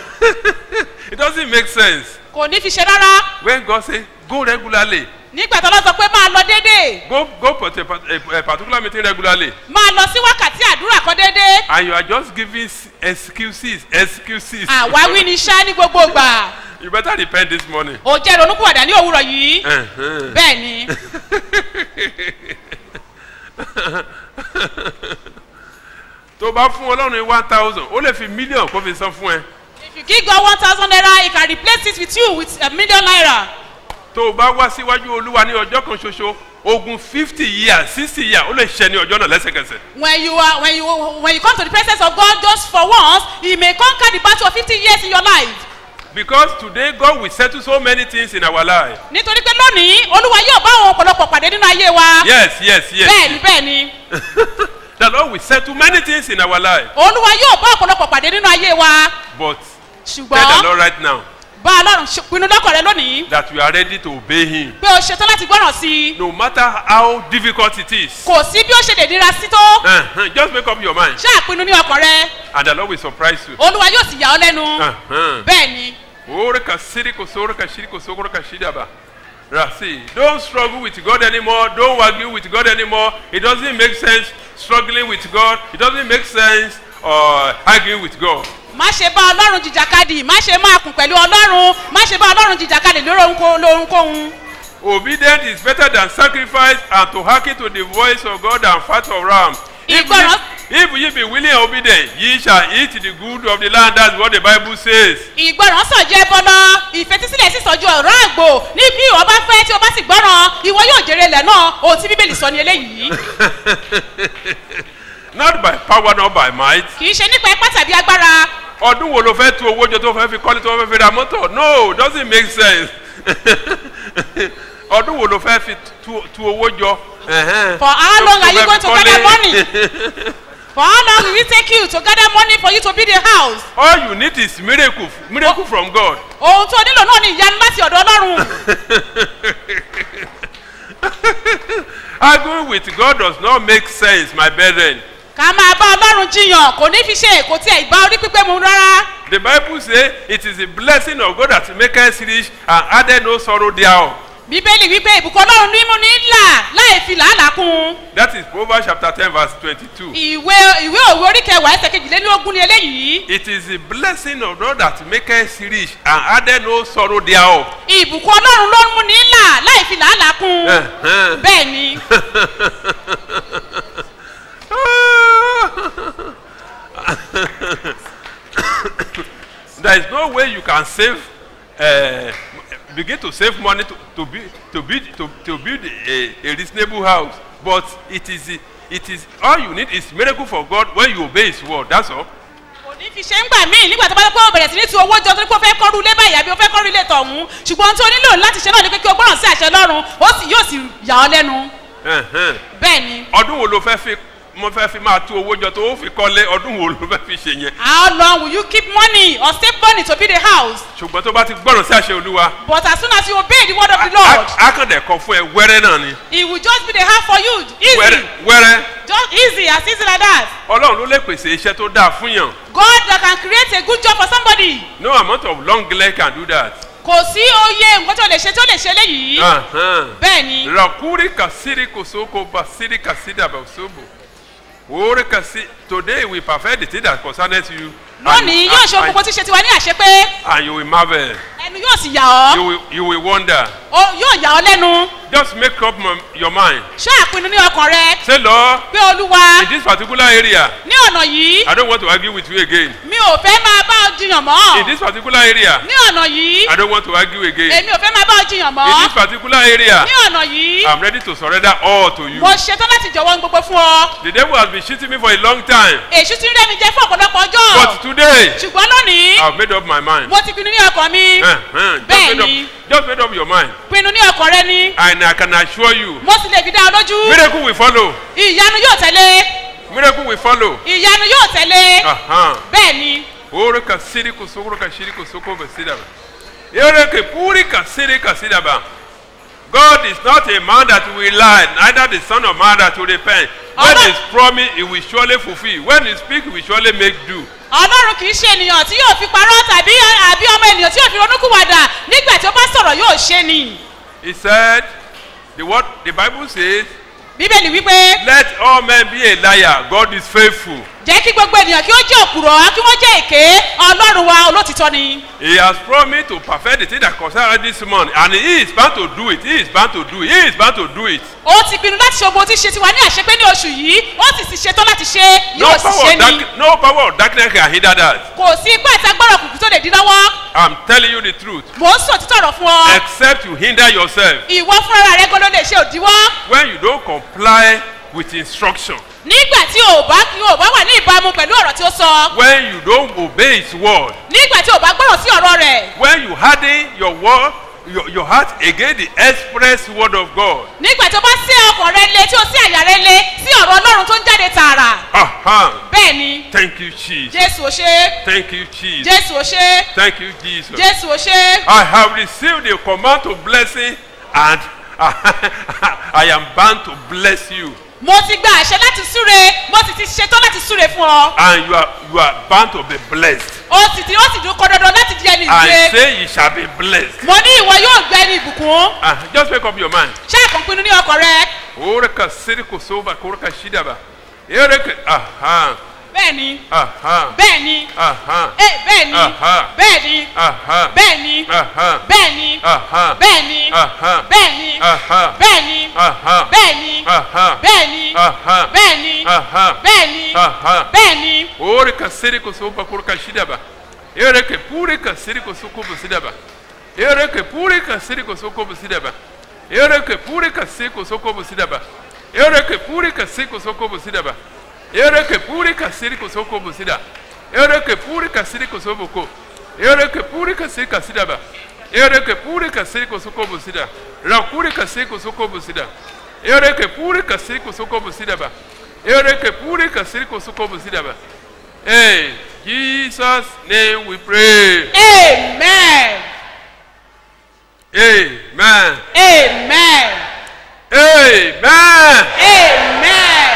it doesn't make sense kò ní fi ṣe rárá when God say go regularly nígbà tí ọlọ́run sọ pé máa lọ déédéé go go for a, a, a particular meeting regularly máa lọ sí wákàtí àdúrà kan déédéé and you are just giving s- excuses excuses. àwáwí ni ṣá ní gbogbo ìgbà you better repent this morning. o jẹ́ ronúkúwàdà ní òwúrọ̀ yìí Ẹ̀hẹ́n. bẹ́ẹ̀ ni tó bá fún ọlọ́run ní one thousand ó lè fi mílíọ̀nù kó fi san fún ẹ. if you give God one thousand naira he can replace it with you with a million naira tó o bá wá síwájú olúwa ní ọjọ́ kan ṣoṣo ogun fifty years sixty years ó lè ṣẹ ní ọjọ́ náà lẹ́sẹ̀kẹsẹ̀. when you are when you when you come to the presence of God just for once he may conquer the battle of fifty years in your life because today God will settle so many things in our life. nítorí pé lónìí olúwa yóò bá àwọn ọ̀pọ̀lọpọ̀ pàdé nínú ayé wa yes yes yes. bẹ́ẹ̀ ni bẹ́ẹ̀ ni the lord will settle many things in our life. olúwa yóò bá ọ̀pọ̀lọpọ̀ pàdé nínú ayé wa but tell the ṣùgbọ́n lord right now bá ọlọ́run ṣe- pinnu lọ́kàn rẹ lónìí that you are ready to obey him. pé o ṣetán láti gbọ́ràn sí i no matter how difficult it is. kò sí bí ó ṣe lè nira sí tó Uh-huh. just make up your mind ṣáà pinnu ní ọkàn rẹ and the lord will surprise you. olúwa yóò sì yà ọ́ lẹ́nu Uh-huh. bẹ́ẹ̀ ni Orika siriko sorika shiriko sokorika shidaba. Rasi, don't struggle with God anymore. Don't argue with God anymore. It doesn't make sense struggling with God. It doesn't make sense uh, arguing with God. má ṣe bá ọlọ́run jìjàkadì má ṣe máa kùn pẹ̀lú ọlọ́run má ṣe bá ọlọ́run jìjàkadì lórí ohunkóhun lóhunkóhun Obedience is better than sacrifice and to hearken to the voice of God and fat of ram. If Ìgbọràn- ye, if ye be willing and obedient, ye shall eat the good of the land. That's what the Bible says. ìgbọràn sàn jẹ́ bọ́lá ìfetísílẹ̀ sì sàn ju ọ̀rọ̀ àgbò ní bí ìwọ bá fẹ́ tí o bá sì gbọ́ràn ìwọ yóò jèrè ilẹ̀ náà ohun tí bíbélì sọ ni eléyìí Not by power, not by might. kì í ṣe nípa ipá tàbí agbára ọdún wo ló fẹ́ tu owó jọ tó fẹ́ fi kọ́lé tó fẹ́ fi ra mọ́tò no doesn't make sense ọdún wo ló fẹ́ fi tu, tu owó jọ. ẹ̀hẹ́n, For how tó- long tó are you fẹ́ going fi to kọ́lé. gather money? for how long will it take you to gather money for you to build a house all you need is miracle miracle from God. ohun tó nílò náà ni ìyanu láti ọ̀dọ̀ ọlọ́run arguing with God does not make sense my brethren. ká máa bá ọlọ́run jiyàn kò ní fi ṣe èkó tí ẹ̀ ìgbà orí pípé mu rárá the bible say it is the blessing of God that make us rich and added no sorrow thereof. bíbélì wípé ìbùkún ọlọ́run ní mú ní là láì fi làálàá kún un. That is Proverbs chapter 10, verse 22. ìwé ìwé òwe orí kẹwàá ẹsẹ̀ kejìlélógún ni eléyìí. It is the blessing of God that maketh rich and added no sorrow thereof. ìbùkún ọlọ́run ló ń mú ní là láì fi làálàá kún un. Uh-huh. bẹ́ẹ̀ ni there is no way you can save uh, begin to save money to, to build to build to, to build a, a reasonable house but it is it is all you need is miracle for God when you obey his word that's all kò ní fi ṣe ń gbà míì nígbà tó bá dé pé ó bẹ̀rẹ̀ sí ní tu owó jọ torí pé ó fẹ́ kọ́rù ilé báyìí àbí ó fẹ́ kọ́rù ilé tọ̀hún ṣùgbọ́n ohun tí o nílò láti ṣe náà ni pé kí o gbọ́ràn sí àṣẹ lọ́rùn ó sì yóò sì yà ọ́ lẹ́nu Uh-huh. bẹ́ẹ̀ ni ọdún wo ló fẹ́ fi mo fẹ́ fi máa tú owó jọ tó ó fi kọ́lé ọdún wo ló fẹ́ fi ṣe yẹn how long will you keep money or save money to build a house ṣùgbọ́n tó bá ti gbọ́ràn sí àṣẹ olúwa but as soon as you obey the word of the á lord á kàn dẹ̀ kọ fún ẹ wẹ́rẹ́ náà ni it will just be the house for you wẹ́rẹ́ easy wẹ́rẹ́ just easy as easy like that ọlọ́run ló lè pèsè iṣẹ́ tó dáa fún yàn God that can create a good job for somebody no amount of long leg can do that. kò sí oyè nǹkan tó lè ṣe tó lè ṣe léyìí Uh-huh. bẹ́ẹ̀ ni rakuri kasiri kosoko basiri kasida basobo ore kasi today we perfect the thing that concerns you lónìí yóò ṣe ohun gbogbo tí ṣe tiwa ní àṣepé and you will marvel ẹnu yóò sì yà ọ́ you will you will wonder Ó- yóò yà ọ́ lẹ́nu just make up m- your mind ṣáà pinnu ní ọkàn rẹ say lord pé olúwa in this particular area ní ọ̀nà yìí i don't want to argue with you again mi ò fẹ́ máa bá ọ jiyàn in mọ́ this particular area ní ọ̀nà yìí i don't want to argue again èmi ò fẹ́ máa bá ọ jiyàn in mọ́ this particular area ní ọ̀nà yìí i'm ready to surrender all to you mo ṣetán láti jọ̀wọ́ ohun gbogbo fún ọ the devil has been cheating me for a long time èṣù ti ń rẹ́ mi jẹ fún ọ̀pọ̀lọpọ̀ ọjọ́ but today ṣùgbọ́n lónìí i've made up my mind. mo ti pinnu ní ọkàn mi Uh-huh. Just, Bẹ́ẹ̀ made ni. up, just made up your mind. pinnu ní ọkàn rẹ ni And I can assure you, mo sì lè fi dá ọ lójú miracle will follow. ìyanu yóò tẹ̀lé Miracle will follow. ìyanu yóò tẹ̀lé Uh-huh. bẹ́ẹ̀ ni Ore ka siri ko sokoro ka shiri ko soko ba sidaba. Ere ke puri ka siri ka sidaba. God is not a man that will lie, neither the son of man that will repent. When Allah- he promise, he will surely fulfill. When he speak, he will surely make do. ọlọ́run kì í ṣe ènìyàn tí yóò fi parọ́ tàbí àbí ọmọ ènìyàn tí yóò fi ronúkúwàdà nígbà tí ó bá sọ̀rọ̀ yóò ṣe ni He said, the word the Bible says, bíbélì wípé let all men be a liar. God is faithful. jẹ́ kí gbogbo ènìyàn kí ó jẹ́ òpùrọ̀ kí wọ́n jẹ́ èké ọlọ́run wa olótìtọ́ ni He has promised to perfect the thing that concerns us this month, and he is bound to do it. He is bound to do it. He is bound to do it. ó ti pinnu láti ṣe ogun tí ṣe tiwa ní àṣepé ní oṣù yìí ó sì ti ṣetán láti ṣe No yóò sì power, ṣe of ni dark, no power of darkness can hinder that. kò sí ipá àti agbára òkùnkùn tó lè dín lọ́wọ́ I'm telling you the truth. mò ń sọ títọ̀ ọ̀rọ̀ fún ọ Except you hinder yourself ìwọ fúnra rẹ gbọ́dọ̀ lè ṣe òdiwọ́ when you don't comply with instruction, nígbà tí o bá kí o bá wà ní ìbámu pẹ̀lú ọ̀rọ̀ tí ó sọ when you don't obey his word, nígbà tí o bá gbọ́rọ̀ sí ọ̀rọ̀ rẹ̀ when you harden your word, your, your heart against the express word of God. nígbà tí o bá sí ọkàn rẹ lé tí o sí àyà rẹ lé sí ọ̀rọ̀ ọlọ́run tó ń jáde tààrà Aha. bẹ́ẹ̀ ni Thank you, Jesus. jésù ò ṣe Thank you, Jesus. jésù ò ṣe Thank you, Jesus. jésù ò ṣe I have received the command to blessing and I am bound to bless you. mo ti gba àṣẹ láti súre mo sì ti ṣetán láti súre fún ọ And you are you are bound to be blessed. ó sì ti ó sì dún kọ dandan láti di ẹni I ìgbé say you shall be blessed. mo ní ìwọ yóò gbẹ ní ìbùkún Uh, just make up your mind. ṣáà kan pinnu ní ọkàn rẹ Oreka siriko soba koreka shidaba. Ereke aha bẹ́ẹ̀ ni aha bẹ́ẹ̀ ni aha ẹ bẹ́ẹ̀ ni Aha. bẹ́ẹ̀ ni aha bẹ́ẹ̀ ni aha bẹ́ẹ̀ ni aha bẹ́ẹ̀ ni aha bẹ́ẹ̀ ni aha bẹ́ẹ̀ ni aha bẹ́ẹ̀ ni aha bẹ́ẹ̀ ni aha bẹ́ẹ̀ ni aha bẹ́ẹ̀ ni aha bẹ́ẹ̀ ni Oreka siriko soba koreka shidaba. Ereke purika siriko sokobo sidaba. Ereke purika siriko sokobo sidaba. Ereke purika siriko sokobo sidaba. Ereke purika siriko sokobo sidaba. Ereke purika siriko sokobo sida. Ereke purika siriko soboko. Ereke purika sirika sidaba. Ereke purika siriko sokobo sida. Rakurika siriko sokobo sida. Ereke purika siriko sokobo sidaba. Ereke purika siriko sokobo sidaba. Hey, Jesus' name we pray. amen Amen. amen Amen. amen.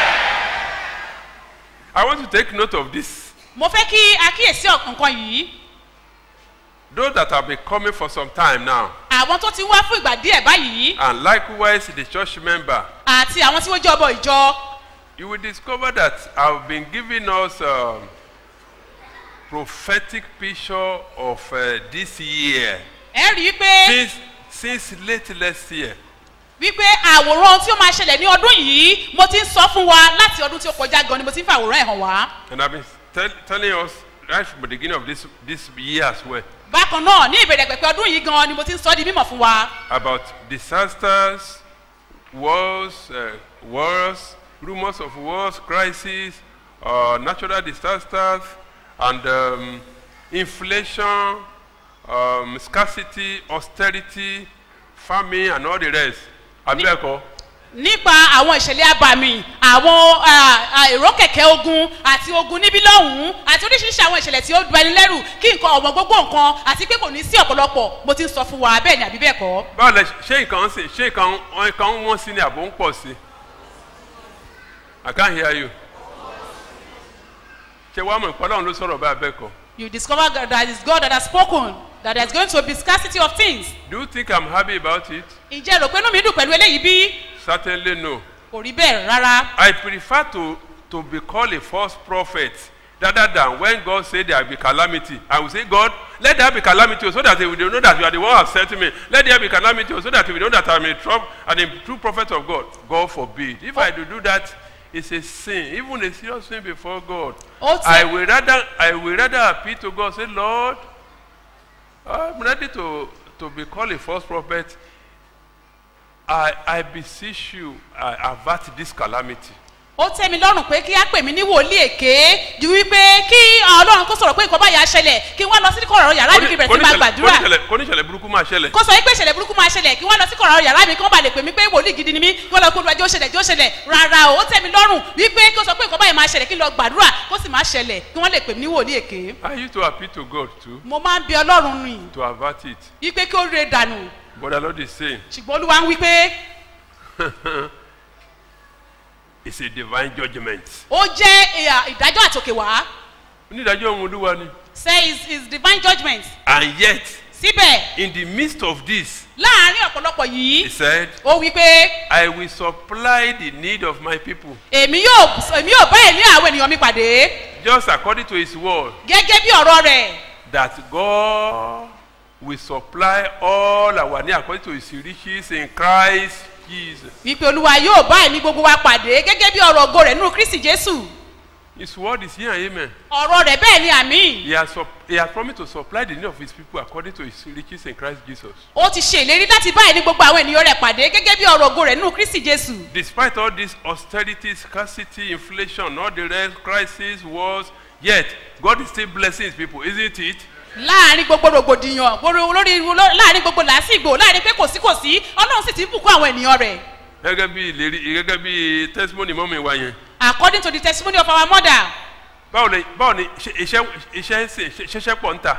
I want to take note of this. mo fẹ́ kí akíyèsí nǹkan yìí those that have been coming for some time now, àwọn tó ti wá fún ìgbà díẹ̀ báyìí and likewise the church member, àti àwọn tí wọ́n jẹ́ ọmọ ìjọ you will discover that I've been giving us um, prophetic picture of uh, this year ẹ rí i pé since since late last year. wípé àwòrán tí ó máa ṣẹlẹ̀ ní ọdún yìí mo ti ń sọ fún wa láti ọdún tí ó kọjá gan ni mo ti ń fi àwòrán ẹ̀ hàn wá. And I've been tell, telling us right from the beginning of this, this year as well bákan náà ní ìbẹ̀rẹ̀ pẹ̀pẹ̀ ọdún yìí gan ni mo ti ń sọ di mímọ̀ fún wa. about disasters, wars, uh, wars, rumors of wars, crises, uh, natural disasters, and um, inflation, um, scarcity, austerity, famine, and all the rest. Abẹ́ẹ̀kọ́. nípa àwọn ìṣẹ̀lẹ̀ abàmì àwọn ah, ah, èrò kẹ̀kẹ́ ogun àti ogun níbí lọ́hùn-ún àti oríṣiríṣi àwọn ìṣẹ̀lẹ̀ tí ó du ẹni lẹ́rù kí nǹkan ọ̀wọ́n gbogbo nǹkan àti pé kò ní sí ọ̀pọ̀lọpọ̀ mo ti ń sọ fún wa bẹ́ẹ̀ ni àbí bẹ́ẹ̀ kọ́. báwo lẹ ṣé nǹkan ń sìn ṣé nǹkan nǹkan ń wọ́n sí ni àbò ń pọ̀ sí i can't hear you ṣé wàá mọ̀ ìpọ́nlọ́run ló sọ̀rọ̀ bá abẹ́ kọ́ you discover that that is God that has spoken that there is going to be scarcity of things. do you think i'm happy about it ǹjẹ́ rò pé inú mi dùn pẹ̀lú eléyìí bí? certainly no kò rí bẹ́ẹ̀ rárá. i prefer to to be called a false prophet rather than when god say there will be calamity i will say god let there be calamity o so that they will know that you are the one who has sent me let there be calamity o so that you will know that i am a true and a true prophet of god god forbid if i do do that it's a sin even a serious sin before god Ó ti- i will rather i will rather appeal to god say lord i'm ready to to be called a false prophet i i beseech you i avert this calamity ó tẹ́ mi lọ́rùn pé kí á pè mí ní wòlíì èké ju wípé kí ọlọ́run kó sọ̀rọ̀ pé nǹkan báyà ṣẹlẹ̀ kí wọ́n lọ sí kọ̀rọ̀ yàrá mi kí bẹ̀rẹ̀ sí máa gbàdúrà kóníṣẹ̀lẹ̀ burúkú máa ṣẹlẹ̀ kó sọ wípé ìṣẹ̀lẹ̀ burúkú máa ṣẹlẹ̀ kí wọ́n lọ sí kọ̀rọ̀ yàrá mi kí wọ́n bá lè pè mí pé wòlíì gidi ni mí kí wọ́n lọ kóńdú ajé ó ṣẹlẹ̀ jẹ́ ó ṣẹlẹ̀ rárá o ó tẹ́ mi lọ́rùn wípé kí ó sọ pé nǹkan báyà máa ṣẹlẹ̀ kí n lọ gbàdúrà kó sì máa ṣẹlẹ̀ kí wọ́n lè pè mí ní wòlíì èké i used to appeal to god too mo máa ń bi ọlọ́run rìn to avert it wípé kí ó re dànù but the lord is saying ṣùgbọ́n olúwa ń wípé it's a divine judgement ó jẹ́ ìhà- ìdájọ́ àtòkè wá onídàájọ́ ohun olúwa ni say is is divine judgement and yet síbẹ̀ in the midst of this láàárín ọ̀pọ̀lọpọ̀ yìí he said ó wípé i will supply the need of my people èmi yóò èmi yóò bá èmi àwọn ènìyàn mi pàdé just according to his word gẹ́gẹ́ bí ọ̀rọ̀ rẹ̀ that god will supply all our need according to his riches in christ jesus wípé olúwa yóò bá èmi gbogbo wa pàdé gẹ́gẹ́ bí ọ̀rọ̀ ògo rẹ̀ nínú kristi jésù his word is here and amen ọ̀rọ̀ rẹ̀ bẹ́ẹ̀ ni àmì he has, sup- he has promised to supply the need of his people according to his riches in christ jesus ó ti ṣe ìlérí láti bá èmi gbogbo àwọn ènìyàn rẹ̀ pàdé gẹ́gẹ́ bí ọ̀rọ̀ ògo rẹ̀ nínú kristi jésù despite all this austerity scarcity inflation all the rest crisis wars yet god is still blessing his people isn't it láàárín gbogbo rògbòdìyàn gbogbo lórí láàárín gbogbo làásìgbò láàárín pé kò sí kò sí ọlọ́run sì ti ń bùkún àwọn ènìyàn rẹ̀ gẹ́gẹ́ bí ìlérí gẹ́gẹ́ bí testimony mọ́mi wa yẹn according to the testimony of our mother báwo ni báwo ni iṣẹ́ iṣẹ́ iṣẹ́ ń sìn ṣẹṣẹ́ pọ̀ ń tà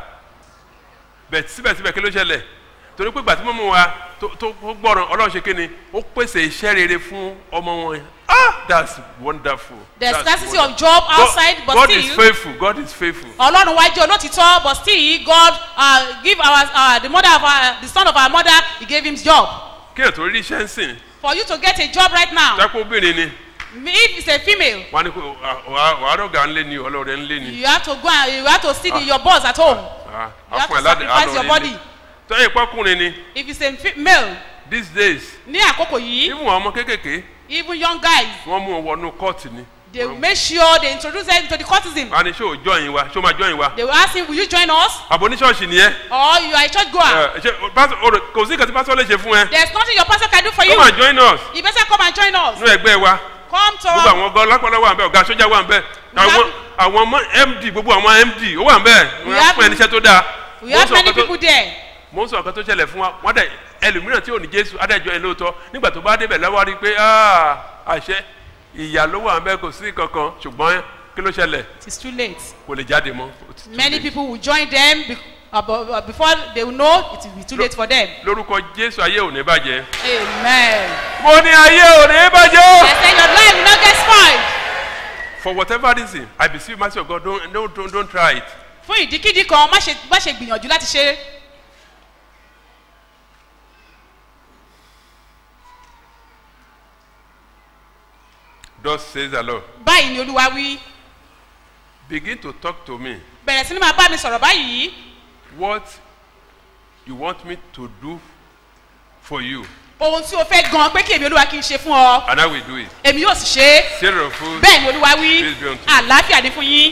bẹ̀ síbẹ̀síbẹ̀ kí ló ṣẹlẹ̀ torí pé gbàtí mọ́mú wa tó tó gbọ́ràn ọlọ́run ṣe kíni ó pèsè iṣẹ́ rere fún ọmọ wọn yẹn ah that's wonderful the That's scarcity wonderful. of job outside God, but God is still faithful God is faithful ọlọ́run wá jẹ́ olótìtọ́ but still god uh, give our uh, the mother of our the son of our mother he gave him job kí ẹ̀ tó rí iṣẹ́ ń sìn for you to get a job right now tápọ̀ obìnrin ni if it's a female wọ́n á ní kó wàá rọ̀gà ńlé ni ọlọ́rẹ̀ ńlé ni you have to go and you have to see the, your boss at home Ah, you have àfọ̀n to aládé sacrifice your alọ́rẹ̀ body ńlé tọ́yìn pọ́kùnrin ni if it's a fe- male these days ní àkókò yìí even àwọn ọmọ kéékèèké even young guys wọ́n mú wọn wọnú kọ́ọ̀tì ni they will make sure they introduce them to the courtesan wọ́n á ní ṣé ò join wa ṣé ó máa join wa they will ask him will you join us àbò oníṣọ́ọ̀ṣì nìyẹn or you are a church goer Ẹ, ṣe pásítọ̀- o rò- kò sí nǹkan tí pásítọ̀ lè ṣe fún ẹ there is nothing your pastor can do for you come and join us you better come and join us nínú ẹgbẹ́ wa come to gbogbo àwọn ọgọ́ lápọ̀lọ́ wà ń bẹ́ ọ̀gá sójà wà ń bẹ́ àwọn àwọn ọmọ md gbogbo àwọn md ó wà ń bẹ́ wọ́n á have- fún ẹni iṣẹ́ tó dáa we have Mo ń sọ many nǹkan tó- people there mo ń sọ ọ̀kan tó ṣẹlẹ̀ fún wa wọ́n dẹ̀ ẹlòmíràn tí ò ní jésù adájọ́ ẹ lóòótọ́ nígbà tó bá débẹ̀ lọ́wọ́ rí i pé "Ah, àṣẹ ìyá ló wà ń bẹ́ kò sí kankan ṣùgbọ́n kí ló ṣẹlẹ̀ it is too late kò lè jáde mọ́ It's too many late. people will join them be, uh, bu- uh, before they will know it will be too late for them lórúkọ jésù ayé ò ní bàjẹ́ amen mo ní ayé ò ní bàjẹ́ i say your life will not get spoiled for whatever reason i beseech mercy of god don't don't don't, don't try it fún ìdíkídí kan má ṣe má ṣe gbìyànjú láti ṣe é. Thus says the Lord. báyìí ni olúwa wí Begin to talk to me. bẹ̀rẹ̀ sí ni máa bá mi sọ̀rọ̀ báyìí What you want me to do for you, ohun tí o fẹ́ gan pé kí èmi olúwa kí n ṣe fún ọ and I will do it. èmi yóò sì ṣe é Sarah food. bẹ́ẹ̀ ni olúwa wí Peace be unto you. àlàáfíà ní fún yín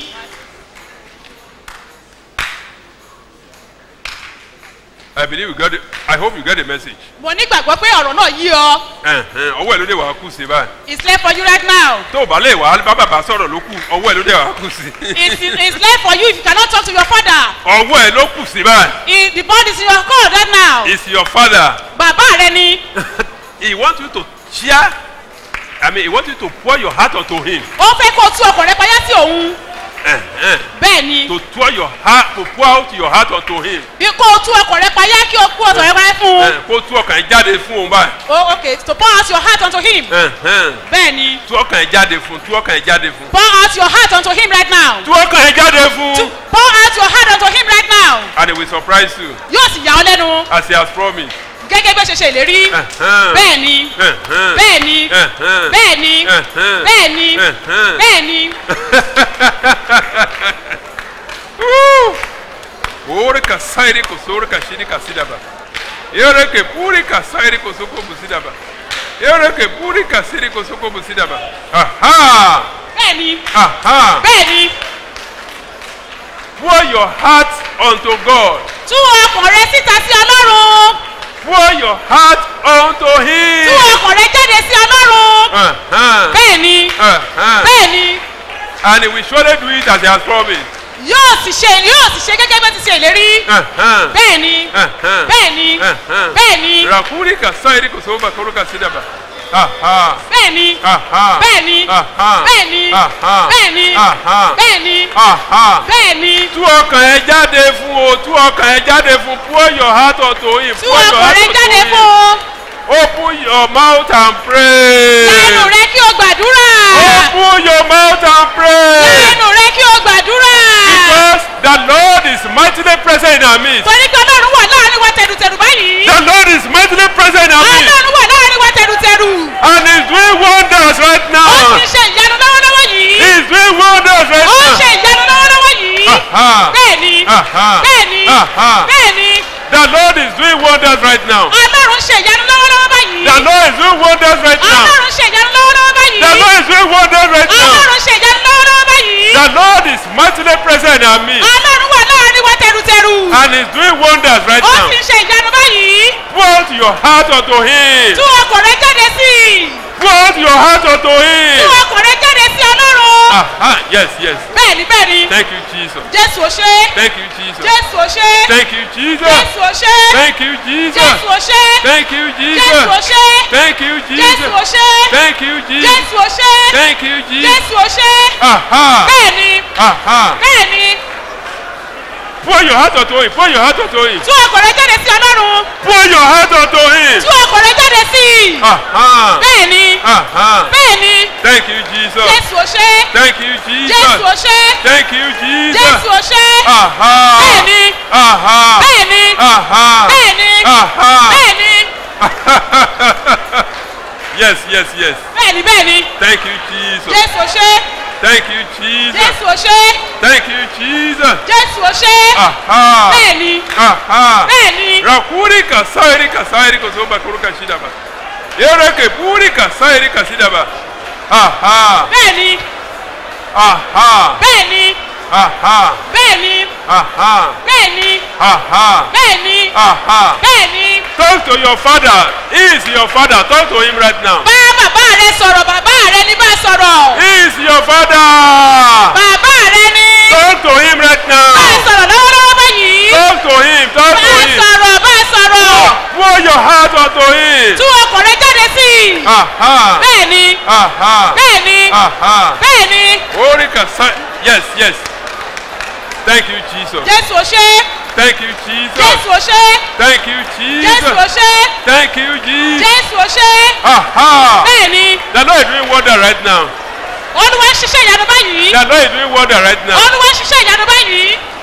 I believe you got it. I hope you get the message. mo nígbàgbọ́ pé ọ̀rọ̀ náà yí ọ Ẹ̀hẹ̀n, ọwọ́ ẹ̀ ló dé wàá kù sí báyìí. it's left for you right now tó o bá lè wá bá bàbá sọ̀rọ̀ ló kù ọwọ́ ẹ̀ ló dé wàá kù sí. it's it's left for you if you cannot talk to your father ọwọ́ ẹ̀ ló kù sí báyìí. It- the body is in your court right now it's your father. bàbá rẹ ni he want you to share I mean he want you to pour your heart unto him. ó fẹ́ kó o tú ọkàn rẹ payá sí òun Ẹ̀hẹ̀n. bẹ́ẹ̀ ni to pour your heart to pour out your heart unto him. bí kó o tú ọkàn rẹ payá kí o kú ọ̀tọ̀ rẹ payá fún un Ẹ̀hẹ̀n, kó tú ọkàn ẹ̀ jáde fún òun báyìí. oh okay to pour out your heart unto him Ẹ̀hẹ̀n. bẹ́ẹ̀ ni tú ọkàn ẹ̀ jáde fún tú ọkàn ẹ̀ jáde fún. pour out your heart unto him right now tú ọkàn ẹ̀ jáde fún. pour out your heart unto him right now and he will surprise you yóò sì yà ọ́ lẹ́nu as he has promised. gẹ́gẹ́ bí ó ṣe ṣe ìlérí Ẹ̀hẹ̀n. bẹ́ẹ̀ ni Ẹ̀hẹ̀n. bẹ́ẹ̀ ni Ẹ̀hẹ̀n. bẹ́ẹ̀ ni Ẹ̀hẹ̀n. bẹ́ẹ̀ ni Ẹ̀hẹ̀n. bẹ́ẹ̀ ni Ore ka sairi ko sore ka shiri ka sidaba. Ere ke puri ka sairi ko soko busidaba. Ere ke puri ka siri ko soko busidaba. Aha! bẹ́ẹ̀ ni Aha! bẹ́ẹ̀ ni Pour your heart unto God. tú ọkàn rẹ síta sí ọlọ́run Pour your heart unto Him. tú ọkàn rẹ jáde sí ọlọ́run Aha! bẹ́ẹ̀ ni Aha! bẹ́ẹ̀ ni And He will surely do it as He has promised. yóò sì ṣe yóò sì ṣe gẹ́gẹ́ bí ó ti ṣe ìlérí Aha! bẹ́ẹ̀ ni Aha! bẹ́ẹ̀ ni Aha! bẹ́ẹ̀ ni Rakuri ka sairi ko soba koro ka sidaba. Aha! bẹ́ẹ̀ ni Aha! bẹ́ẹ̀ ni Aha! bẹ́ẹ̀ ni Aha! bẹ́ẹ̀ ni Aha! bẹ́ẹ̀ ni Aha! bẹ́ẹ̀ ni tú ọkàn ẹ jáde fún o tú ọkàn ẹ jáde fún pour your heart unto him tú pour your ọkàn heart rẹ unto jáde him fún o open your mouth and pray lẹ́nu rẹ kí o gbàdúrà open your mouth and pray lẹ́nu rẹ kí o gbàdúrà because the lord is mightily present in our midst torí pé ọlọ́run wà láàrin wa tẹ̀rùtẹ̀rù báyìí the lord is mightily present in our midst ọlọ́run wà láàrin wa tẹ̀rùtẹ̀rù and he is doing wonders right ó now sì ṣe ìyanu lọ́wọ́lọ́wọ́ he yìí is doing wonders right ó now ṣe ìyanu lọ́wọ́lọ́wọ́ yìí Aha. bẹ́ẹ̀ ni Aha. bẹ́ẹ̀ ni Aha. bẹ́ẹ̀ ni the lord is doing wonders right now ọlọ́run ṣe ìyanu lọ́wọ́lọ́wọ́ báyìí the lord is doing wonders right now ọlọ́run ṣe ìyanu lọ́wọ́lọ́wọ́ báyìí the lord is doing wonders right now. ọlọ́run ṣe ìyanu lọ́wọ́lọ́wọ́ báyìí The Lord is mightily present in our midst ọlọ́run wà láàrin wa tẹ̀rùtẹ̀rù and is doing wonders right ó now. sì ń ṣe ìyanu báyìí Put your heart unto Him. tú ọkàn rẹ jáde sí i Put your heart unto tú Him. ọkàn rẹ jáde sí ọlọ́run Aha, yes, yes. bẹ́ẹ̀ ni bẹ́ẹ̀ ni Thank you, Jesus. jésù ò ṣe Thank you, Jesus. jésù ò ṣe Thank you, Jesus. jésù ò ṣe Thank you, Jesus. jésù ò ṣe Thank you, jésù ò Jesus. ṣe Thank you, jésù ò Jesus. ṣe Thank you, Jesus. jésù ò ṣe Thank you, Jesus. jésù ò ṣe Aha. bẹ́ẹ̀ ni Aha. bẹ́ẹ̀ ni Pour your heart unto Him. Pour your heart unto Him. tú ọkàn rẹ jáde sí ọlọ́run Pour your heart unto Him. tú ọkàn rẹ jáde sí i Aha. bẹ́ẹ̀ ni Aha. bẹ́ẹ̀ ni Thank you, Jesus. jésù ò ṣe Thank you, Jesus. jésù ò ṣe Thank you, Jesus. jésù ò ṣe Aha. bẹ́ẹ̀ ni Aha. bẹ́ẹ̀ ni Aha. bẹ́ẹ̀ ni Aha. bẹ́ẹ̀ ni yes, yes, yes. bẹ́ẹ̀ ni bẹ́ẹ̀ ni Thank you, Jesus. jésù ò ṣe Thank you, Jesus. jésù ò ṣe Thank you, Jesus. jésù ò ṣe Aha. bẹ́ẹ̀ ni Aha. bẹ́ẹ̀ ni Rakuri kasairi kasairi kuzomba kuruka shidaba. Yereke puri kasairi kasidaba. Aha. bẹ́ẹ̀ ni Aha. bẹ́ẹ̀ ni Aha. bẹ́ẹ̀ ni Aha. bẹ́ẹ̀ ni Aha. bẹ́ẹ̀ ni Aha. bẹ́ẹ̀ ni Talk to your father. He is your father. Talk to him right now. bá bàbá rẹ sọ̀rọ̀ bàbá rẹ ní bá sọ̀rọ̀ He is your father. bàbá rẹ ní Talk to him right bá now. sọ̀rọ̀ lọ́wọ́lọ́wọ́ báyìí Talk to him. Talk bá to him. sọ̀rọ̀ bá sọ̀rọ̀ Pour your heart unto him. tú ọkàn rẹ jáde sí i Aha. bẹ́ẹ̀ ni Aha. bẹ́ẹ̀ ni Aha. bẹ́ẹ̀ ni Ori kasai. Yes, yes. Thank you, Jesus. jésù ò ṣe Thank you, Jesus. jésù ò ṣe Thank you, jésù ò Jesus. ṣe Thank you, Jesus. jésù ò ṣe Aha. bẹ́ẹ̀ ni The Lord is doing wonder right now. olúwa ń ṣiṣẹ́ ìyanu báyìí The Lord is doing wonder right now. olúwa ń ṣiṣẹ́ ìyanu báyìí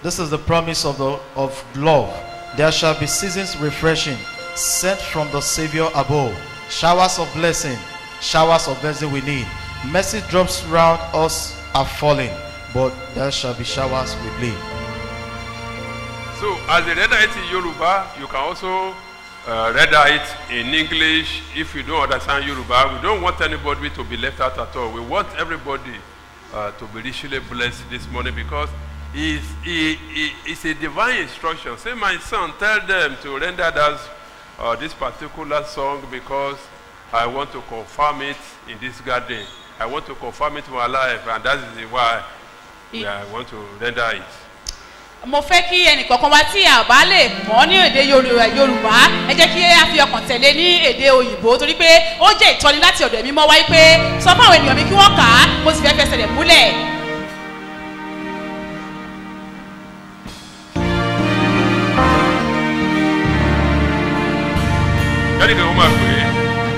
This is the promise of the of love. There shall be seasons refreshing, sent from the Savior above. Showers of blessing, showers of blessing we need. Mercy drops round us are falling, but there shall be showers we believe. So, as a render it in Yoruba, you can also uh, render it in English if you don't understand Yoruba. We don't want anybody to be left out at all. We want everybody uh, to be richly blessed this morning because it's, it, it, it's a divine instruction. Say, my son, tell them to render that, uh, this particular song because I want to confirm it in this garden. I want to confirm it in my life, and that is why we, I want to render it. mo fẹ́ kí ẹnìkọ̀ọ̀kan wá tí a bá lè mọ̀ ní èdè Yoru- yorùbá ẹ jẹ́ kí a fi ọkàn tẹ̀lé ní èdè òyìnbó torí pé ó jẹ́ ìtọ́ni láti ọ̀dọ̀ ẹ̀mí mọ́ wáyé pé sọ fún àwọn ènìyàn mi kí wọ́n kà á mo sì fẹ́ fẹsẹ̀ rẹ̀ múlẹ̀. Jáde kan ó máa pè é.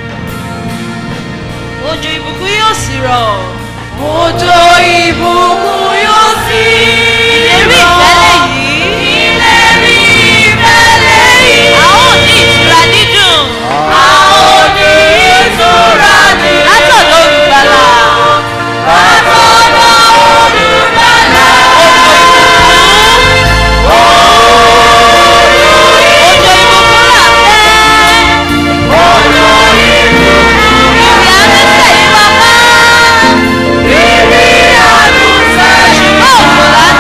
Òjò ìbùkún yóò sì rọ̀. Òjò ìbùkún yóò sì rọ̀. Ìlérí ìfẹ́lẹ́ yìí. Ìlérí ìfẹ́lẹ́ yìí. A ó ní ìtura dídùn. A ó ní ìtura dídùn. Látọ̀dọ̀ olùgbàlà. Látọ̀dọ̀ olùgbàlà. Òjò ìbùkún là fẹ́. Òjò ìbùkún. Ìrì àdúsẹ̀ yìí bàbá. Ìrì àdúsẹ̀ yìí bàbá.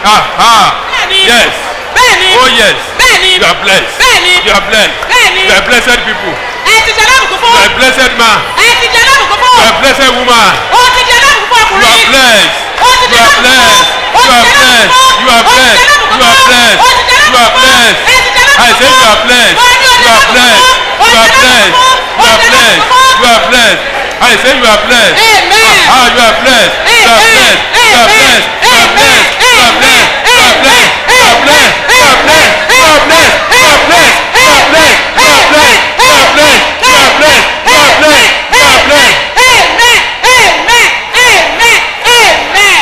Aha. Bẹ́ẹ̀ni. Yes. bẹ́ẹ̀ni Oh yes. bẹ́ẹ̀ni You are blessed. bẹ́ẹ̀ni You are blessed. bẹ́ẹ̀ni You are blessed people. ẹ ti jẹ́ lọ́rùn You fún are blessed man. ẹ ti jẹ́ lọ́rùn fún You are blessed woman. ó ti jẹ́ lọ́rùn fún You ọkùnrin are blessed. ó ti You jẹ́ are lọ́rùn blessed. fún You are blessed. You are blessed. You are blessed. You are blessed. I say you are blessed. You are blessed. You are blessed. You are blessed. You are blessed. I say you are blessed. Amen. Ah, you are blessed. You are blessed. You are blessed. You are blessed. You are blessed. You are blessed. You are blessed. You are blessed. You are blessed. You are blessed. You are blessed. You are blessed. You are blessed. You are blessed. You are blessed. You are blessed. amen amen amen amen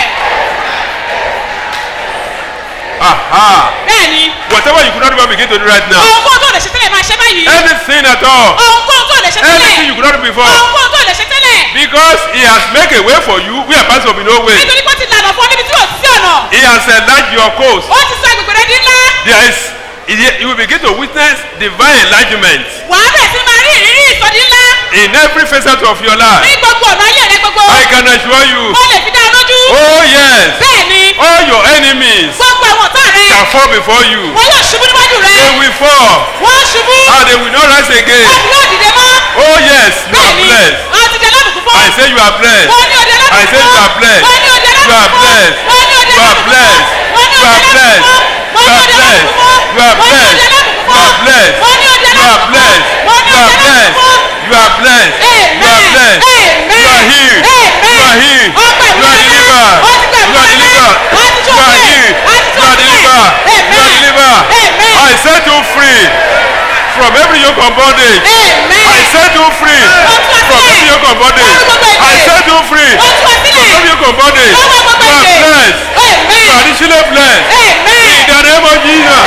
Aha. bẹ́ẹ̀ni Whatever you could not even begin to do right now. ohunkóhun tó lè ṣe tẹ́lẹ̀ máa ṣe báyìí Anything at all. ohunkóhun tó lè ṣe Anything tẹ́lẹ̀ you could not do before. ohunkóhun tó lè ṣe tẹ́lẹ̀ Because he has made a way for you where parts of no way. nítorí pé ó ti lànà fún ọ níbi tí ò sí ọ̀nà He has enlarged your coast. ó ti sọ agbègbè rẹ di ńlá There is you will begin to witness divine enlargement wàá bẹ̀rẹ̀ sí máa rí ìrírí ìsọdí ńlá in every facet of your life. ní gbogbo ọ̀nà ayé rẹ gbogbo I can assure you. ó lè fi dá ọ lójú Oh yes. bẹ́ẹ̀ni All your enemies gbogbo àwọn ọ̀tá rẹ shall fall before you. wọn yóò ṣubú níwájú rẹ They will fall wọ́n ṣubú and they will not rise again. wọn yóò dìde mọ́ Oh yes, you are bẹ́ẹ̀ni blessed. àwọn ti jẹ lábùkún fún I say you are blessed. wọ́n ní òde lábùkún I say you are blessed. wọ́n ní òde You are lábùkún blessed. wọ́n ní òde You are lábùkún blessed. wọ́n ní You are òde blessed. lábùkún You wọ́n ní are òde blessed. lábùkún You are wọ́n ní blessed. òde lábùkún You are blessed. wọ́n ní òde You are lábùkún blessed. wọ́n ní You are òde blessed. lábùkún. You are blessed. You are Amen. blessed. You are healed. You are healed. You are delivered. You are delivered. You are healed. You are delivered. You are delivered. I set you free from every yoke of bondage. I set you free from every yoke of bondage. I set you free from every yoke of bondage. You are blessed. You are richly blessed. In the name of Jesus.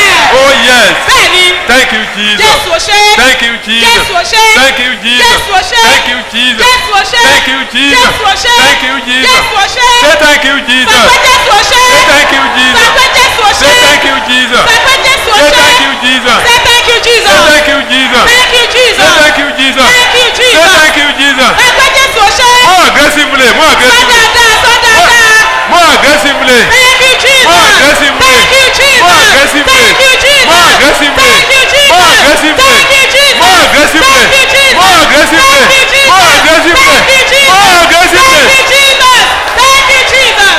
Oh yes. Thank you, Jesus. Jésù ò ṣe é. Thank you, Jesus. Jésù ò ṣe é. Thank you, Jesus. Jésù ò ṣe é. Thank you, Jesus. Jésù ò ṣe é. Thank you, Jesus. Jésù ò ṣe é. Thank you, Jesus. Jésù ò ṣe é. Say thank you, Jesus. Sọ pé Jésù ò ṣe é. Say thank you, Jesus. Sọ pé Jésù ò ṣe Say é. thank you, Jesus. Sọ pé Jésù ò Say ṣe é. thank you, Jesus. Say thank you, Jesus. Say thank you, Jesus. Thank you, Jesus. Say thank you, Jesus. Thank you, Say Jesus. thank you, Jesus. Sọ pé Jésù ò ṣe é. More aggressively, more Sọ aggressively, dáadáa, sọ dáadáa. more aggressively, Thank you, Jesus. more aggressively, Thank you, Jesus. more aggressively, Thank you, Jesus. more aggressively, Thank you, Jesus. more aggressively, Thank you, Jesus. more aggressively, Thank you, Jesus. more aggressively, Thank you, Jesus. more aggressively, Thank you, Jesus. more aggressively. Thank you, Jesus. Thank you, Jesus.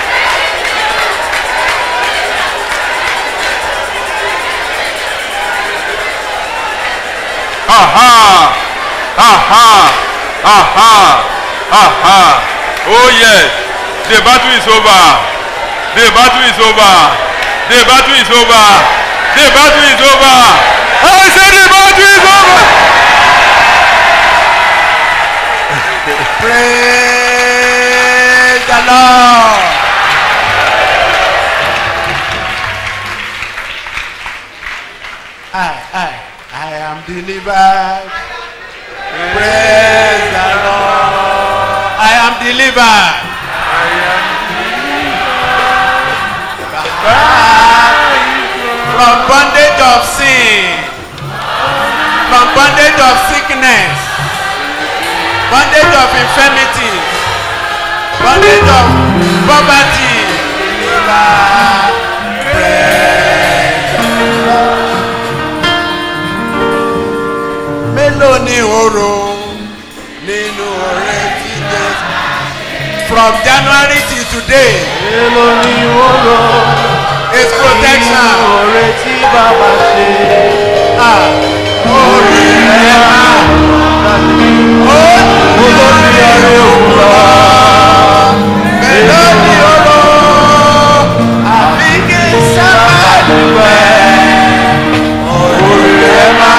Aha! Aha! Aha! Aha! Oh yes, the battle is over. The battle is over. The battle is over. The battle is over. I said the battle is over. Praise the Lord. I, I, I am delivered. Praise the Lord. I am delivered. From bondage of sin. From bondage of sickness. Bondage of infirmity. Bondage of poverty. Delivered. Praise the Lord. Mélòó ni oró nínú ọ̀rẹ́ tí Jésù? From January till today. Mélòó ni oró? His protection. Nínú ọ̀rẹ́ tí bàbá ṣe. Orí rẹ̀ máa. Olórí ẹ̀rẹ́ òwúrọ̀. Mélòó ni oró? Àfi kí sábà dúpẹ́. Orí rẹ̀ máa.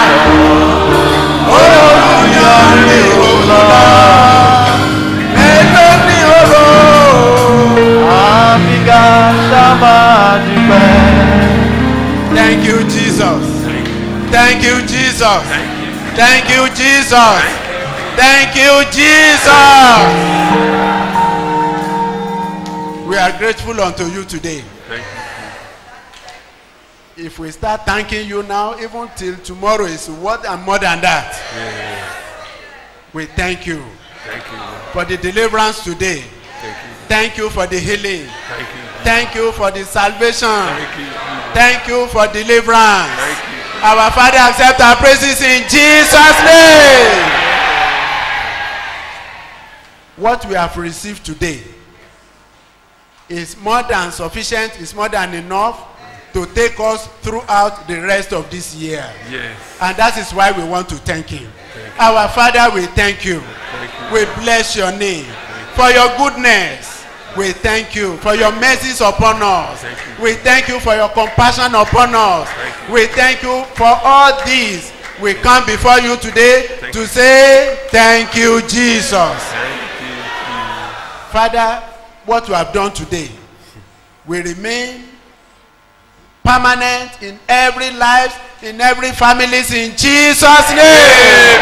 Olórí òwúrọ̀. Mélòó ni oró? Àfi kí sábà dúpẹ́. Thank you, Jesus. Thank you, Jesus. Thank you, Jesus. Thank you, Jesus. We are grateful unto you today. If we start thanking you now, even till tomorrow is what and more than that. We thank you Thank you. for the deliverance today. Thank you. Thank you for the healing. Thank you. Thank you for the salvation. Thank you, Jesus. Thank you for deliverance. Thank you. Our Father, accept our praises in Jesus' name. What we have received today is more than sufficient, is more than enough to take us throughout the rest of this year. Yes. And that is why we want to thank Him. Thank you. Our Father, we thank you. Thank you. We bless your name for your goodness. We thank you for your mercies upon us. Thank you. We thank you for your compassion upon us. Thank you. We thank you for all these. We come before you today Thank to you. say thank you, Jesus. Thank you, Jesus. Father, what you have done today will remain permanent in every life, in every families in Jesus' name.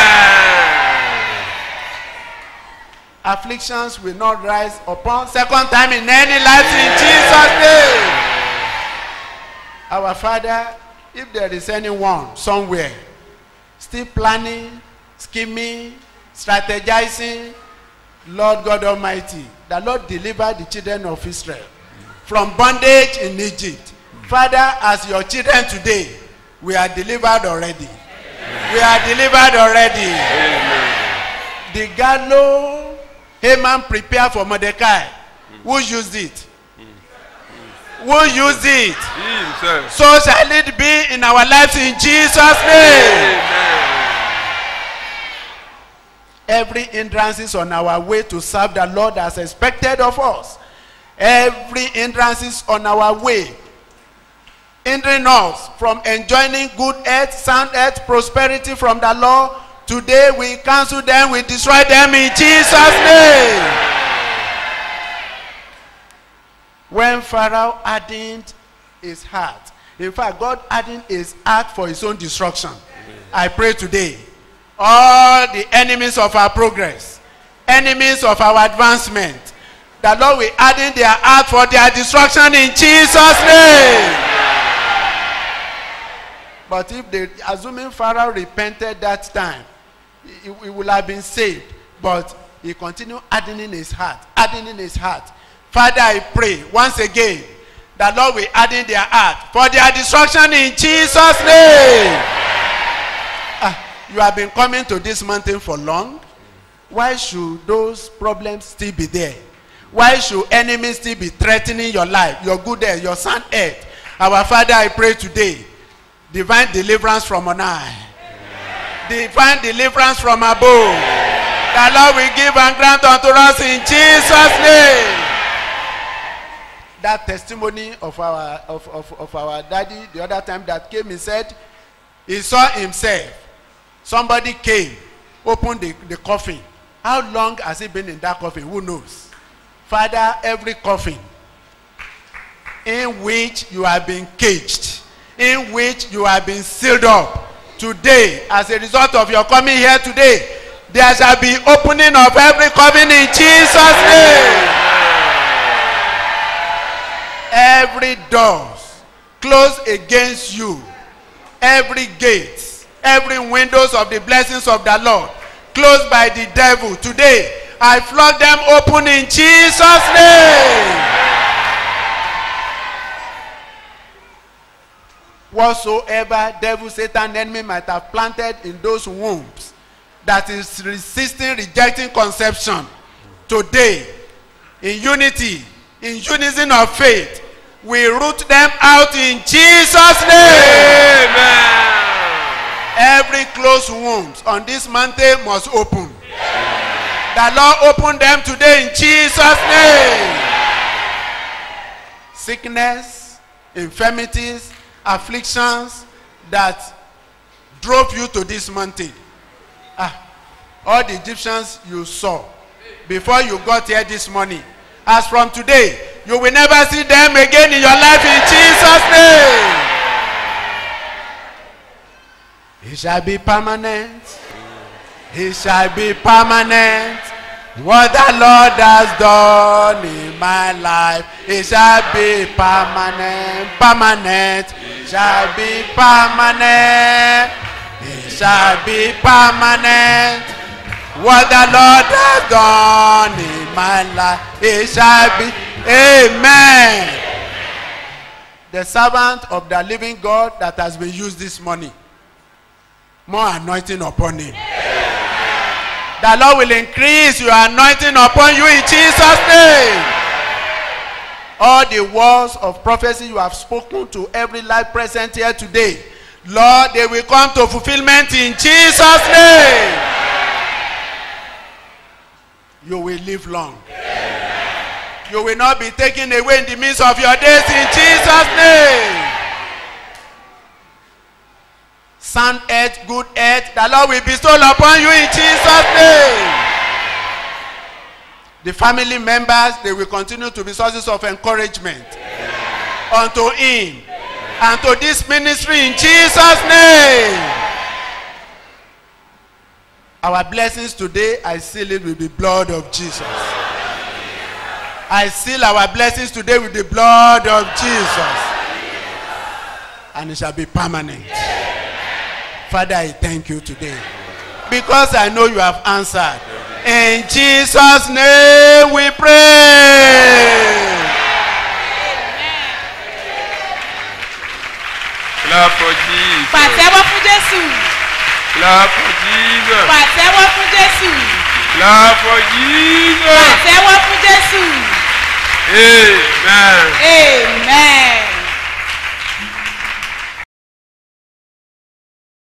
Afflictions will not rise upon second time in any life in Jesus' name. Our Father, if there is anyone somewhere still planning, scheming, strategizing, Lord God Almighty, the Lord deliver the children of Israel from bondage in Egypt. Father, as your children today, we are delivered already. We are delivered already. The gallows Haman prepared for Mordecai. Who used it? Who used it? He himself. So shall it be in our lives in Jesus' name. Every hindrances on our way to serve the Lord as expected of us. Every hindrances on our way hindering us from enjoying good health, sound health, prosperity from the Lord. Today we cancel them, we destroy them in Jesus' name. When Pharaoh hardened his heart, in fact, God hardened his heart for his own destruction. I pray today, all the enemies of our progress, enemies of our advancement, the Lord will harden their heart for their destruction in Jesus' name. But if they, assuming Pharaoh repented that time, he, he will have been saved. But he continued hardening his heart, hardening his heart. Father, I pray once again, the Lord will harden their heart for their destruction in Jesus' name. Ah, you have been coming to this mountain for long. Why should those problems still be there? Why should enemies still be threatening your life, your good health, your sound health? Our Father, I pray today, divine deliverance from on high. Divine deliverance from above. The Lord will give and grant unto us in Jesus' name. That testimony of our of, of, of our daddy the other time that came, he said, he saw himself. Somebody came, opened the, the coffin. How long has he been in that coffin? Who knows? Father, every coffin in which you have been caged, in which you have been sealed up, today, as a result of your coming here today, there shall be opening of every coffin in Jesus' name. Every door closed against you, every gate, every windows of the blessings of the Lord closed by the devil today, I flog them open in Jesus' name. whatsoever devil satan enemy might have planted in those wombs that is resisting rejecting conception today in unity in unison of faith we root them out in jesus name Amen. every closed wombs on this mountain must open the lord open them today in jesus name sickness infirmities afflictions that drove you to this mountain. Ah, all the Egyptians you saw before you got here this morning. As from today, you will never see them again in your life in Jesus' name. It shall be permanent. It shall be permanent. What the Lord has done in my life, it shall be permanent, permanent, it shall be permanent, it shall be permanent. What the Lord has done in my life, it shall be Amen. The servant of the living God that has been used this morning, more anointing upon him. The Lord will increase your anointing upon you in Jesus' name. All the words of prophecy you have spoken to every life present here today, Lord, they will come to fulfillment in Jesus' name. You will live long. You will not be taken away in the midst of your days in Jesus' name. Sound earth, good earth, the Lord will bestow upon you in Jesus' name. The family members, they will continue to be sources of encouragement unto him and to this ministry in Jesus' name. Our blessings today, I seal it with the blood of Jesus. I seal our blessings today with the blood of Jesus. And it shall be permanent. Father, I thank you today. Because I know you have answered. In Jesus' name we pray. Clap for Jesus. pàtẹ́wọ́ fún jésù Clap for Jesus. pàtẹ́wọ́ fún jésù Clap for Jesus. pàtẹ́wọ́ fún jésù Amen. amen.